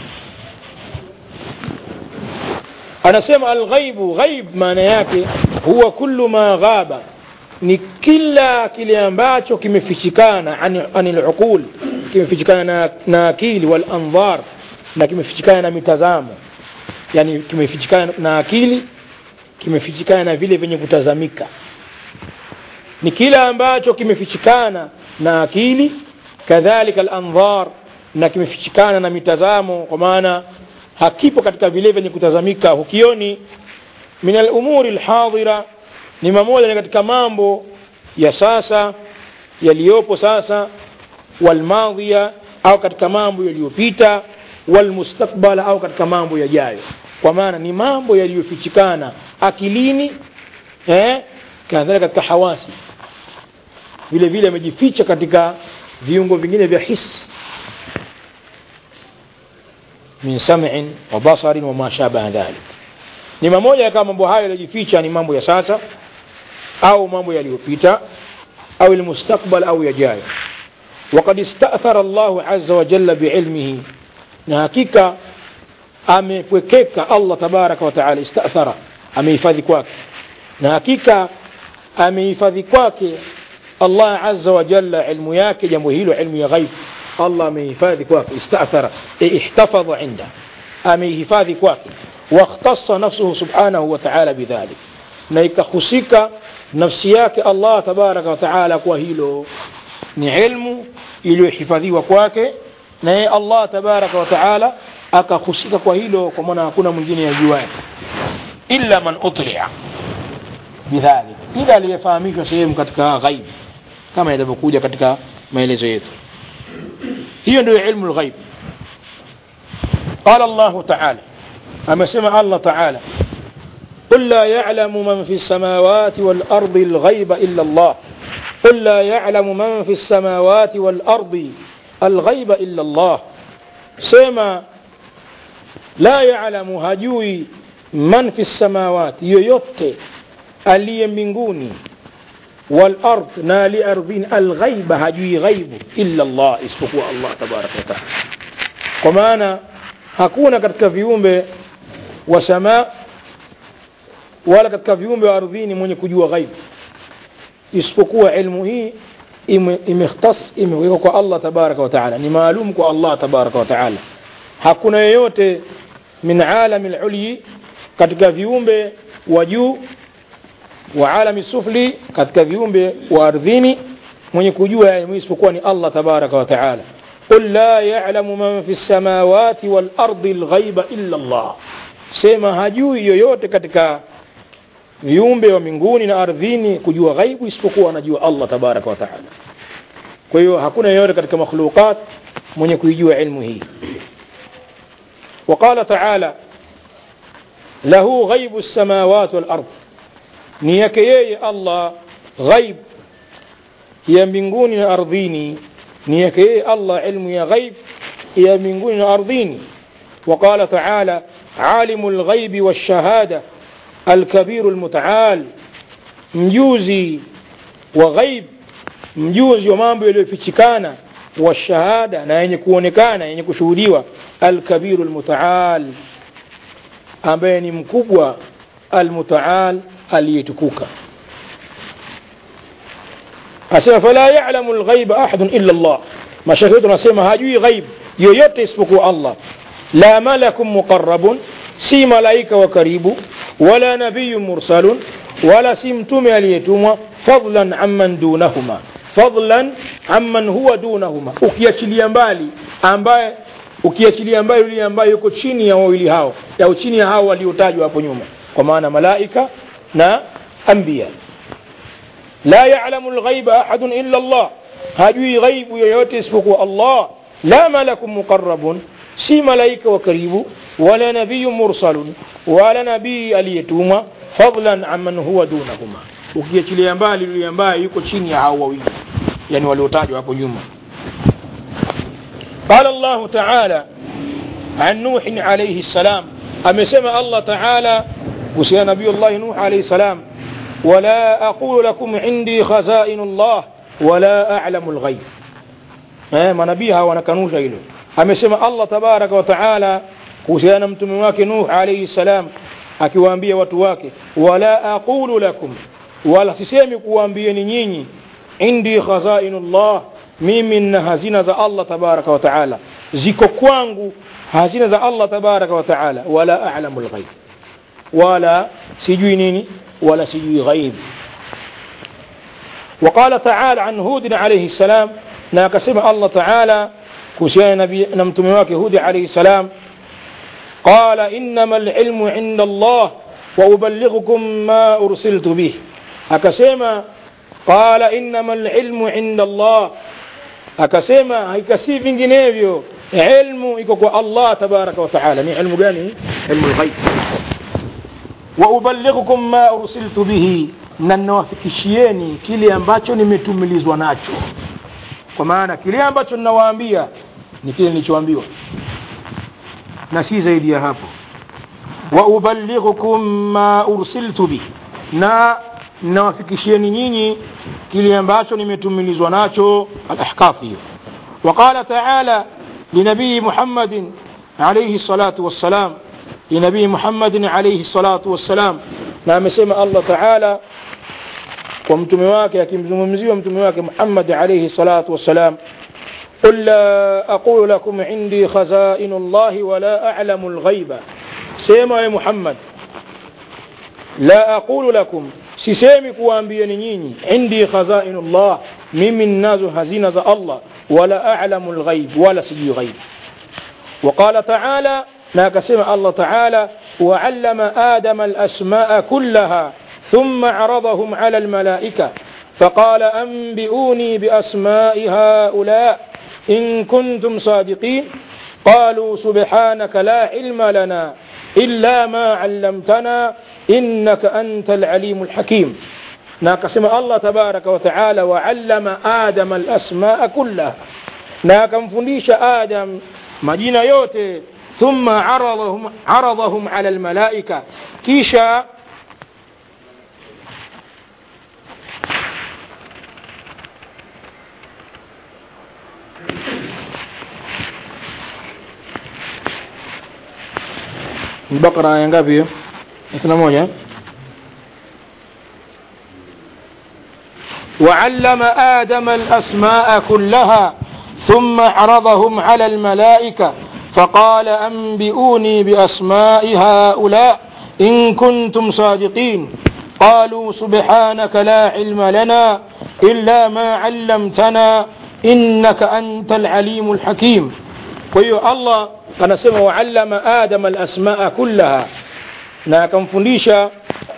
أنا سمع الغيب غيب ما نياك هو كل ما غاب ni kila kile ambacho kimefichikana ani luqul kimefichikana na, na akili wal andhar na kimefichikana na mitazamo yani kimefichikana na akili kimefichikana na vile vyenye kutazamika ni kila ambacho kimefichikana na akili kadhalika al-andhar na kimefichikana na mitazamo kwa maana hakipo katika vile vyenye kutazamika hukioni min al-umuri al-hadira ni mamoja katika mambo ya sasa yaliyopo sasa walmadhiya au katika mambo yaliyopita walmustakbala au katika mambo yajayo kwa maana ni mambo yaliyofichikana akilini eh, kadhalika katika hawasi vile vile amejificha katika viungo vingine vya hisi min sam'in wa basarin wa ma shabaha dhalik ni mamoja kama mambo hayo yaliyojificha ni mambo ya sasa au mambo yaliyopita au almustakbal au yajayo وقد استأثر الله عز وجل بعلمه na hakika amepwekeka Allah tabaraka wa taala istathara amehifadhi kwake na hakika amehifadhi kwake Allah azza wa jalla ilmu yake jambo hilo ilmu ya ghaib Allah amehifadhi kwake istathara ihtafadha inda amehifadhi kwake واختص نفسه سبحانه وتعالى بذلك na ikahusika nafsi yake Allah tabaraka wa taala kwa hilo ni ilmu iliyohifadhiwa kwake na yeye Allah tabaraka wa taala akahusika kwa hilo kwa maana hakuna mwingine yajuaye illa man utli'a bidhalik ila aliyefahamishwa sehemu katika ghaib kama ilivyokuja katika maelezo yetu hiyo ndio ilmu lghaib qala Allah taala amesema Allah taala قل لا يعلم من في السماوات والأرض الغيب إلا الله قل لا يعلم من في السماوات والأرض الغيب إلا الله سيما لا يعلم هجوي من في السماوات يويوت aliye mbinguni والأرض نال أرضين الغيب هجوي غيب إلا الله isipokuwa Allah tabaraka wa taala kwa maana hakuna katika viumbe wa samaa wala katika viumbe wa ardhini mwenye kujua ghaibu isipokuwa ilmu hii imekhtas imewekwa kwa Allah tabaraka wa taala ni maalum kwa Allah tabaraka wa taala hakuna yeyote min alami lulyi katika viumbe wa juu wa alami sufli katika viumbe wa ardhini mwenye kujua ilmu isipokuwa ni Allah tabaraka wa taala قل لا يعلم من في السماوات والأرض الغيب إلا الله sema hajui yoyote katika viumbe wa mbinguni na ardhini kujua ghaibu isipokuwa anajua Allah tabaraka wa taala kwa hiyo hakuna yeyote katika makhluqat mwenye kuijua ilmu hii وقال تعالى له غيب السماوات والأرض ni yake yeye Allah ghaib ya mbinguni na ardhini ni yake yeye Allah ilmu ya ghaib ya mbinguni na ardhini وقال تعالى عالم الغيب والشهادة الكبير المتعال mjuzi wa ghaib mjuzi wa mambo yaliyofichikana wa shahada na yenye kuonekana yenye kushuhudiwa alkabiru almutaal ambaye ni mkubwa almutaal aliyetukuka asema fala ya'lamu alghaiba ahadun illa Allah mashaka yetu nasema hajui ghaib yoyote isipokuwa Allah la malakun muqarrabun si malaika wa karibu wala nabiyu mursalun wala si mtume aliyetumwa fadlan amman dunahuma fadlan amman huwa dunahuma ukiachilia mbali ambaye ukiachilia mbali yule ambaye yuko chini ya wawili hao au chini ya hao waliotajwa hapo nyuma kwa maana malaika na anbiya la ya'lamu al-ghaiba ahadun illa Allah hajui ghaibu yoyote isipokuwa Allah la malakun muqarrabun si malaika wa karibu wala nabiyu mursalun wala nabii aliyetumwa fadlan amman huwa dunahuma ukiachilia mbali yule ambaye yuko chini ya hao wawili yani waliotajwa hapo nyuma قال الله تعالى عن نوح عليه السلام أمسما الله تعالى وسيا نبي الله نوح عليه السلام ولا أقول لكم عندي خزائن الله ولا أعلم الغيب ما نبيها ونكنوش إله amesema Allah tabaraka wa taala kuhusiana na mtume wake Nuh alayhi salam akiwaambia watu wake wala aqulu lakum wala sisemi kuwaambieni nyinyi indi khazainullah mimi na hazina za Allah tabaraka wa taala ziko kwangu hazina za Allah tabaraka wa taala wala a'lamu alghaib wala sijui nini wala sijui ghaib وقال تعالى عن هود عليه السلام na akasema Allah taala kuhusiana na mtume wake Hudi alayhi salam qala innama alilmu inda Allah wa uballighukum ma ursiltu bih akasema qala innama alilmu inda Allah akasema hakika si vinginevyo ilmu iko kwa allah tabaraka wataala ni ilmu gani ilmu lghaib waubalighukum ma ursiltu bihi na ninawafikishieni kile ambacho nimetumilizwa nacho kwa maana kile ambacho ninawaambia ni kile nilichoambiwa na si zaidi ya hapo waubalighukum ma ursiltu bihi na ninawafikishieni nyinyi kile ambacho nimetumilizwa nacho alahkaf hiyo وقال تعالى لنبي محمد عليه الصلاة والسلام لنبي محمد عليه الصلاة والسلام نعم سمع الله تعالى ومتم واكي akimzungumzia ومتم واكي محمد عليه الصلاة والسلام قل لا أقول لكم عندي خزائن الله ولا أعلم الغيب سيما يا محمد لا أقول لكم sisemi kuwaambieni nyinyi indi khazainu llah mimi ninazo hazina za allah wala alamu lghaib wala sijui ghaib وقال تعالى ما كسم الله تعالى وعلم آدم الأسماء كلها ثم عرضهم على الملائكة فقال أنبئوني بأسماء هؤلاء إن كنتم صادقين قالوا سبحانك لا علم لنا إلا ما علمتنا إنك أنت العليم الحكيم ناقسم الله تبارك وتعالى وعلم آدم الأسماء كلها ناكم فنديش آدم مدينة يوتي ثم عرضهم, عرضهم على الملائكة كيشا البقرة آية ngapi hiyo? 21 وعلم آدم الأسماء كلها ثم عرضهم على الملائكة فقال أنبئوني بأسماء هؤلاء إن كنتم صادقين قالوا سبحانك لا علم لنا إلا ما علمتنا إنك أنت العليم الحكيم ويو الله anasema waallama adama alasmaa kullaha na akamfundisha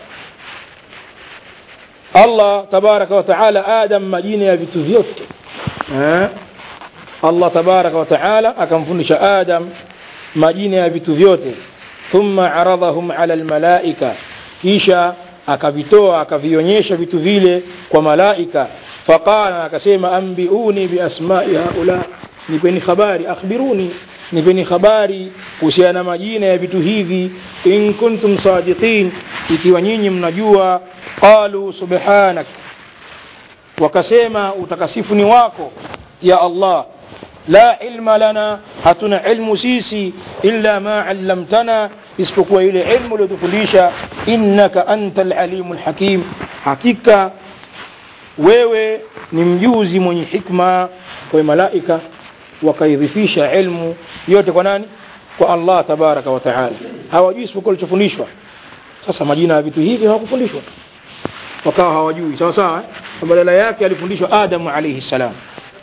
allah tabaraka wataala adam majina ya vitu vyote eh? allah tabaraka wataala akamfundisha adam majina ya vitu vyote thumma aradhahum ala lmalaika kisha akavitoa akavionyesha vitu vile kwa malaika faqala akasema ambiuni biasmai haula nipeni habari akhbiruni nipeni habari kuhusiana na majina ya vitu hivi in kuntum sadiqin ikiwa nyinyi mnajua qalu subhanak wakasema utakasifu ni wako ya allah la ilma lana hatuna ilmu sisi illa ma allamtana isipokuwa ile ilmu uliotufundisha innaka anta alalimu lhakim hakika wewe ni mjuzi mwenye hikma kwa malaika wakaidhifisha ilmu yote kwa nani kwa allah tabaraka wa taala hawajui isipokuwa walichofundishwa sasa majina ya vitu hivi hawakufundishwa wakawa hawajui sawa sawa eh? badala yake alifundishwa adamu alaihi salam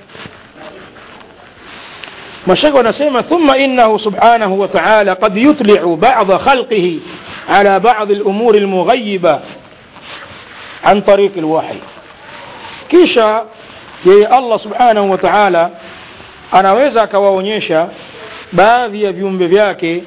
mashaka wanasema thumma innahu subhanahu wa taala qad yutliu bada khalqihi ala badi lumuri lmughayiba an tariqi lwahi kisha yeye allah subhanahu wa taala anaweza akawaonyesha baadhi ya viumbe vyake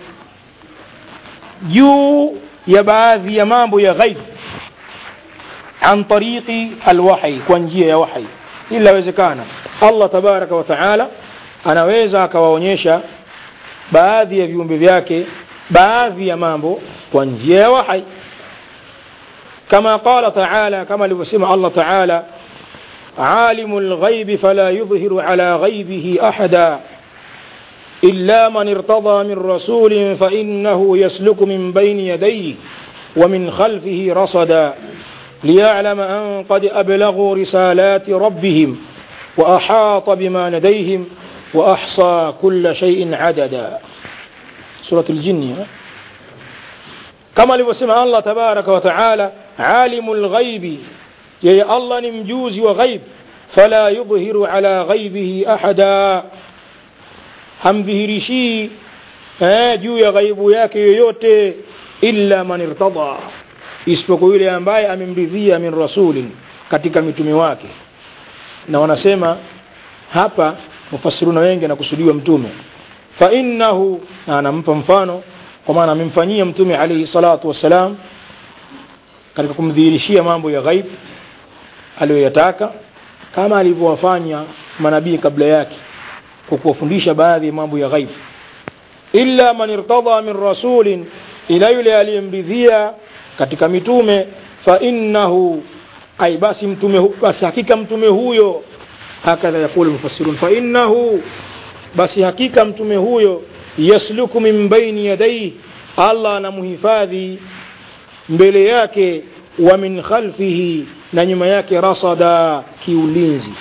juu ya baadhi ya mambo ya ghaib an tariqi alwahi kwa njia ya wahi ili lawezekana allah tabaraka wa taala anaweza akawaonyesha baadhi ya viumbe vyake baadhi ya mambo kwa njia ya wahi kama qala taala kama alivyosema allah taala عالم الغيب فلا يظهر على غيبه أحدا إلا من ارتضى من رسول فإنه يسلك من بين يديه ومن خلفه رصدا ليعلم أن قد أبلغوا رسالات ربهم وأحاط بما لديهم وأحصى كل شيء عددا سورة الجن كما لبسمع الله تبارك وتعالى عالم الغيب yeye allah ni mjuzi wa ghaib fala yudhiru ala ghaibihi ahada hamdhihirishii eh, juu ya ghaibu yake yoyote illa man irtada isipokuwa yule ambaye amemridhia min rasulin katika mitume wake na wanasema hapa mufassiruna wengi anakusudiwa mtume fa innahu na anampa mfano kwa maana amemfanyia mtume alayhi salatu wassalam katika kumdhihirishia mambo ya ghaib aliyoyataka kama alivyowafanya manabii kabla yake kwa kuwafundisha baadhi ya mambo ya ghaib illa man irtada min rasulin ila yule aliyemridhia katika mitume fa innahu ay basi mtume hu- basi hakika mtume huyo hakadha yakulu mufassirun fa innahu basi hakika mtume huyo yasluku min baini yadayhi Allah anamhifadhi mbele yake wa min khalfihi na nyuma yake rasada kiulinzi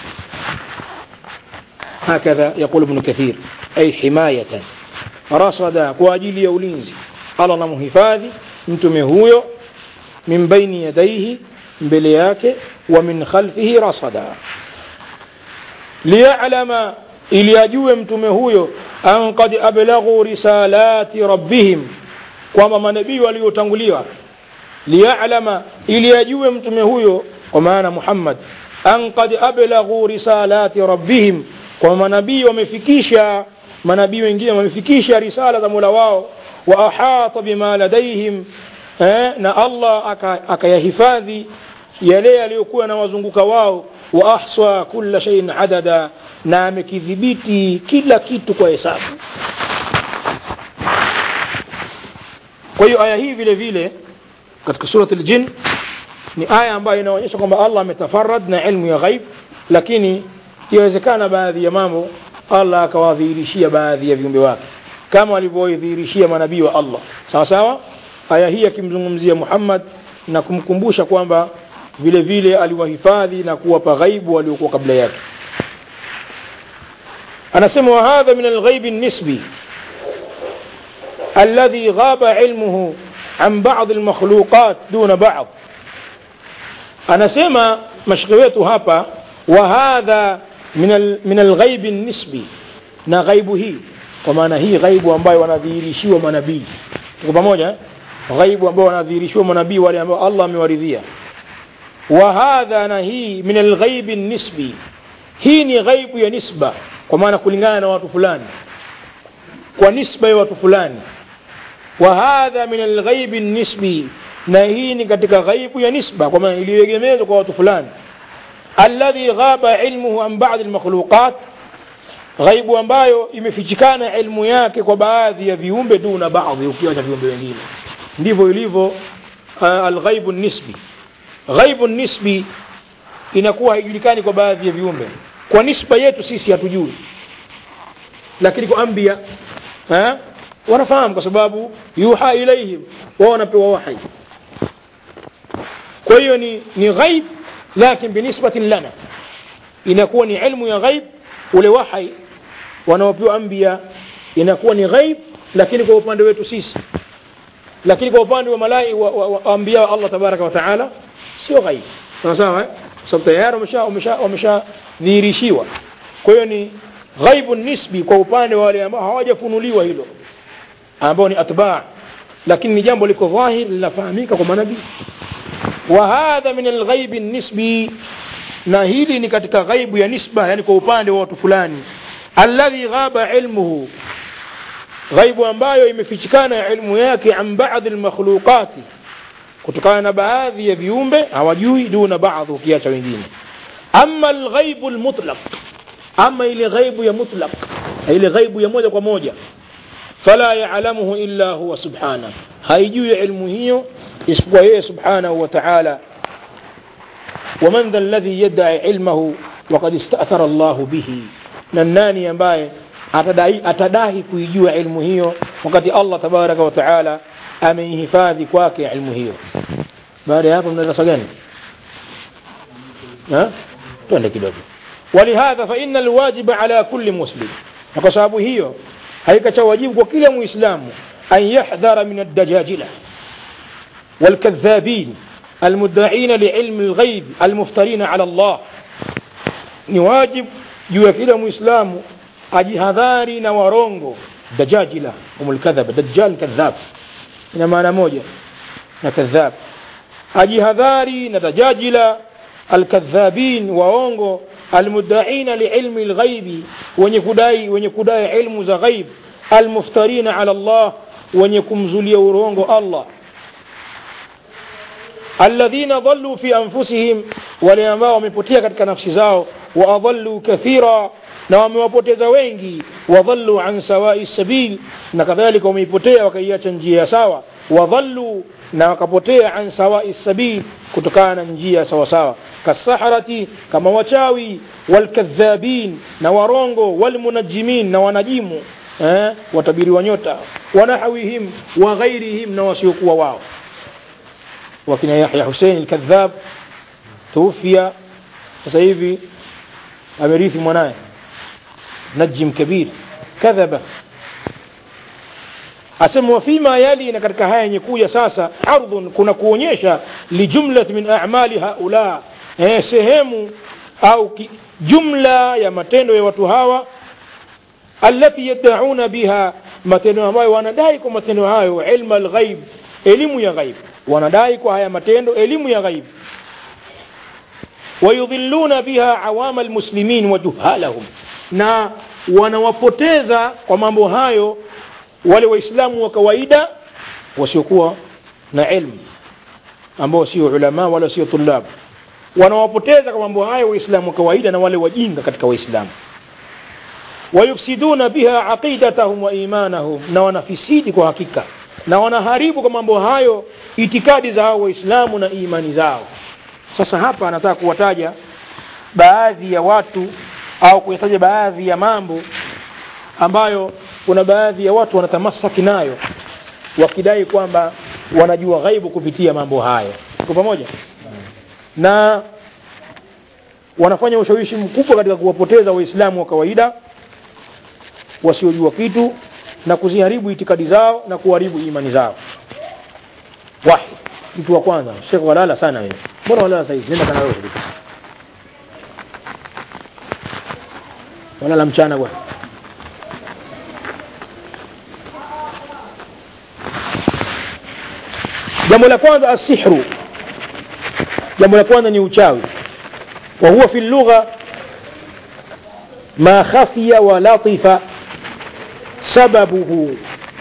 هكذا يقول ابن كثير أي حماية رصدا kwa ajili ya ulinzi Allah anamhifadhi mtume huyo min baini yadayhi mbele yake wa min khalfihi rasada liya'lama ili ajue mtume huyo an qad ablaghu risalati rabbihim kwamba manabii waliotanguliwa liya'lama ili ajue mtume huyo kwa maana Muhammad an qad ablaghu risalati rabbihim kwa manabii wamefikisha manabii wengine wamefikisha risala za Mola wao wa ahata bima ladaihim eh, na Allah aka- akayahifadhi yale yaliyokuwa na wazunguka wao wa ahsa kulla shay'in adada na amekidhibiti kila kitu kwa hesabu kwa hiyo aya hii vile vile katika surat al-jin ni aya ambayo inaonyesha kwamba Allah ametafarad na ilmu ya ghaib lakini yawezekana baadhi ya mambo Allah akawadhihirishia baadhi ya viumbe wake kama alivyodhihirishia manabii wa Allah sawa sawa aya hii akimzungumzia Muhammad na kumkumbusha kwamba vile vile aliwahifadhi na kuwapa ghaibu waliokuwa kabla yake anasema wa hadha min alghaib nisbi الذي غاب علمه عن بعض المخلوقات دون بعض anasema mashikhi wetu hapa wa hadha min al, min alghaib nisbi na ghaibu hii kwa maana hii ghaibu ambayo wanadhihirishiwa manabii tuko pamoja eh? ghaibu ambayo wanadhihirishiwa manabii wale ambao Allah amewaridhia wa hadha na hii min alghaib nisbi hii ni ghaibu ya nisba kwa maana kulingana na watu fulani kwa nisba ya watu fulani wa hadha min alghaib nisbi na hii ni katika ghaibu ya nisba kwa maana iliyoegemezwa kwa watu fulani alladhi ghaba ilmuhu an ba'd almakhluqat ghaibu ambayo imefichikana ilmu yake kwa baadhi ya viumbe duna baadhi ukiacha viumbe wengine ndivyo ilivyo uh, alghaibu nisbi ghaibu nisbi inakuwa haijulikani kwa baadhi ya viumbe kwa nisba yetu sisi hatujui lakini kwa ambia eh, wanafahamu kwa sababu yuha ilaihim wao wanapewa wahi kwa hiyo ni, ni ghaib lakin binisbatin lana inakuwa ni ilmu ya ghaib ule wahi wanaopewa ambia inakuwa ni ghaib lakini kwa upande wetu sisi lakini kwa upande wa malai wa, wa, wa ambia wa Allah tabaraka wa taala sio ghaib sawa sawa eh? sababu tayari wamesha wamesha wameshadhihirishiwa kwa hiyo ni ghaibu nisbi kwa upande wa wale ambao hawajafunuliwa hilo ambao ni atba lakini ni jambo liko dhahir linafahamika kwa manabii wa hadha min alghaibi nisbi na hili ni katika ghaibu ya nisba yani kwa upande wa watu fulani alladhi ghaba ilmuhu ghaibu ambayo imefichikana ilmu yake an baadhi almakhluqati kutokana na baadhi ya viumbe hawajui duna baadhi ukiacha wengine ama alghaibu almutlaq ama ile ghaibu ya mutlaq ile ghaibu ya moja kwa moja fala ya'lamuhu illa huwa subhana haijui ilmu hiyo isipokuwa yeye subhanahu wa ta'ala ومن ذا الذي يدعي علمه وقد استأثر الله به na nani ambaye atadai atadahi kuijua ilmu hiyo wakati Allah tabaraka wa taala ameihifadhi kwake ilmu hiyo baada ya hapo mnaweza gani ha twende kidogo ولهذا فإن الواجب على كل مسلم na kwa sababu hiyo haikacha wajibu kwa kila muislamu an yahdhara min ad-dajajila والكذابين المدعين لعلم الغيب المفترين على الله ni wajib juu ya kila muislamu ajihadhari na warongo dajajila humul kadhab dajjal kadhab ina maana moja na kadhab ajihadhari na dajajila alkadhabin waongo almuddaina liilmi lghaibi wenye kudai wenye kudai ilmu za ghaib almuftarina ala Allah wenye kumzulia urongo Allah alladhina dhallu fi anfusihim wale ambao wamepotea katika nafsi zao wa adallu kathira na wamewapoteza wengi wadhallu an sawai sabil na kadhalika wameipotea wakaiacha njia ya sawa wadhallu na wakapotea an sawai sabil kutokana na njia sawa sawa kasaharati kama wachawi walkadhabin na warongo walmunajimin na wanajimu eh, watabiri wa nyota wanahawihim wa ghairihim na wasiokuwa wao wakina Yahya Hussein al-Kadhab tuufia sasa hivi amerithi mwanaye najim kabir kadhaba asema wafima yali na katika haya yenye kuja sasa ardhun kuna kuonyesha lijumlat min a'mali haula eh, sehemu au ki, jumla ya matendo ya watu hawa alati yad'una biha matendo ambayo wanadai kwa matendo hayo ilma alghaib elimu ya ghaib wanadai kwa haya matendo elimu ya ghaib wayudhilluna biha awama almuslimin wa juhalahum na wanawapoteza kwa mambo hayo wale waislamu wa kawaida wasiokuwa na ilmu ambao sio ulama wala sio tulab wanawapoteza kwa mambo hayo waislamu wa kawaida na wale wajinga katika waislamu wayufsiduna biha aqidatahum wa imanahum na wanafisidi kwa hakika na wanaharibu kwa mambo hayo itikadi za hao waislamu na imani zao sasa hapa anataka kuwataja baadhi ya watu au kuyataja baadhi ya mambo ambayo kuna baadhi ya watu wanatamasaki nayo wakidai kwamba wanajua ghaibu kupitia mambo hayo kwa pamoja na wanafanya ushawishi mkubwa katika kuwapoteza waislamu wa kawaida wasiojua kitu na kuziharibu itikadi zao na kuharibu imani zao wahid mtu wa kwanza shekh walala sana wewe mbona walala saizi nenda kana wewe walala mchana bwana jambo la kwanza asihru jambo la kwanza ni uchawi wa huwa fi lugha ma khafiya wa latifa sababuhu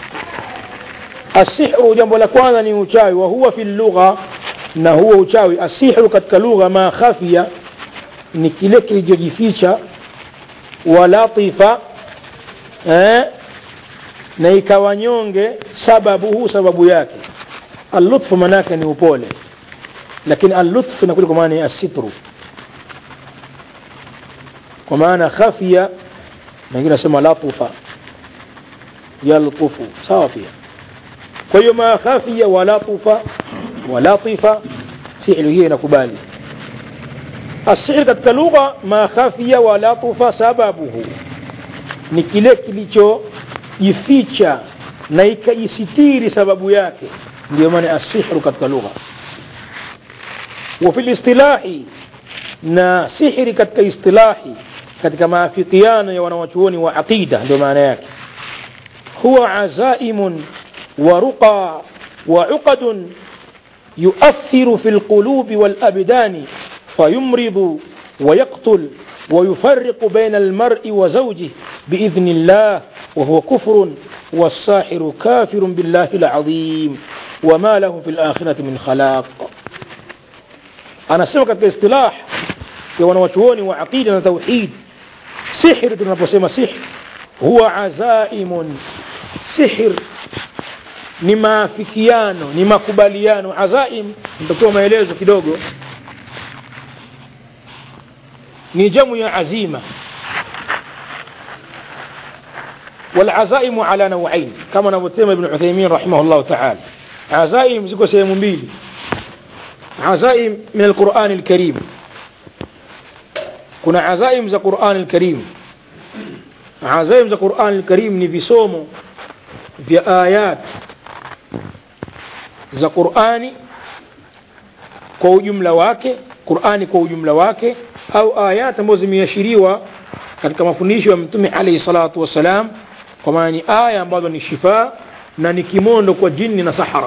asihru jambo la kwanza ni uchawi wa huwa fi lugha na huwa uchawi asihru katika lugha ma khafiya ni kile kilichojificha wa latifa eh, na ikawa nyonge sababuhu sababu yake allutfu manake ni upole lakini allutfu inakuja kwa maana ya asitru kwa maana khafia na wengine nasema latufa yaltufu sawa pia kwa hiyo ma khafia wa latufa wa latifa fi'lu hiyo inakubali السحر katika lugha ma khafia wa latufa sababuhu ni kile kilichojificha na ikajisitiri sababu yake ndio maana asihru katika lugha wa fil istilahi na sihri katika istilahi katika maafikiano ya wanawachuoni wa aqida ndio maana yake huwa azaimun wa ruqa wa uqadun يؤثر في القلوب والأبدان فيمرض ويقتل ويفرق بين المرء وزوجه بإذن الله وهو كفر والساحر كافر بالله العظيم وما له في الآخرة من خلاق أنا سمك الاصطلاح ya wanawachuoni wa aqida na tauhid sihir tunaposema sihir huwa azaimun sihir ni maafikiano ni makubaliano azaim nitakuwa maelezo kidogo ni jamu ya azima والعزائم على نوعين كما نبتهم ابن عثيمين رحمه الله تعالى عزائم زكو سيمون بيلي عزائم من القرآن الكريم kuna azaim za Qur'an al-Karim azaim za Qur'an al-Karim ni visomo vya ayat za Qur'ani kwa ujumla wake Qur'ani kwa ujumla wake au ayat ambazo zimeashiriwa katika mafundisho ya Mtume alayhi salatu wasalam kwa maana ni aya ambazo ni shifa na ni kimondo kwa jini na sahara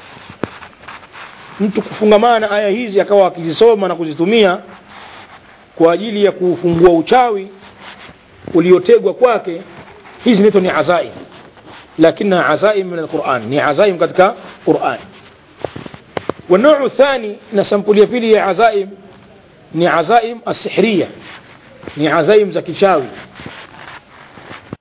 mtu kufungamana aya hizi akawa akizisoma na kuzitumia kwa ajili ya kuufungua uchawi uliotegwa kwake hizi nito ni azaim lakinaha azaim min alquran ni azaim katika quran والنوع الثاني نسمبوليا بيلي عزائم ni azaim asihria ni azaim za kichawi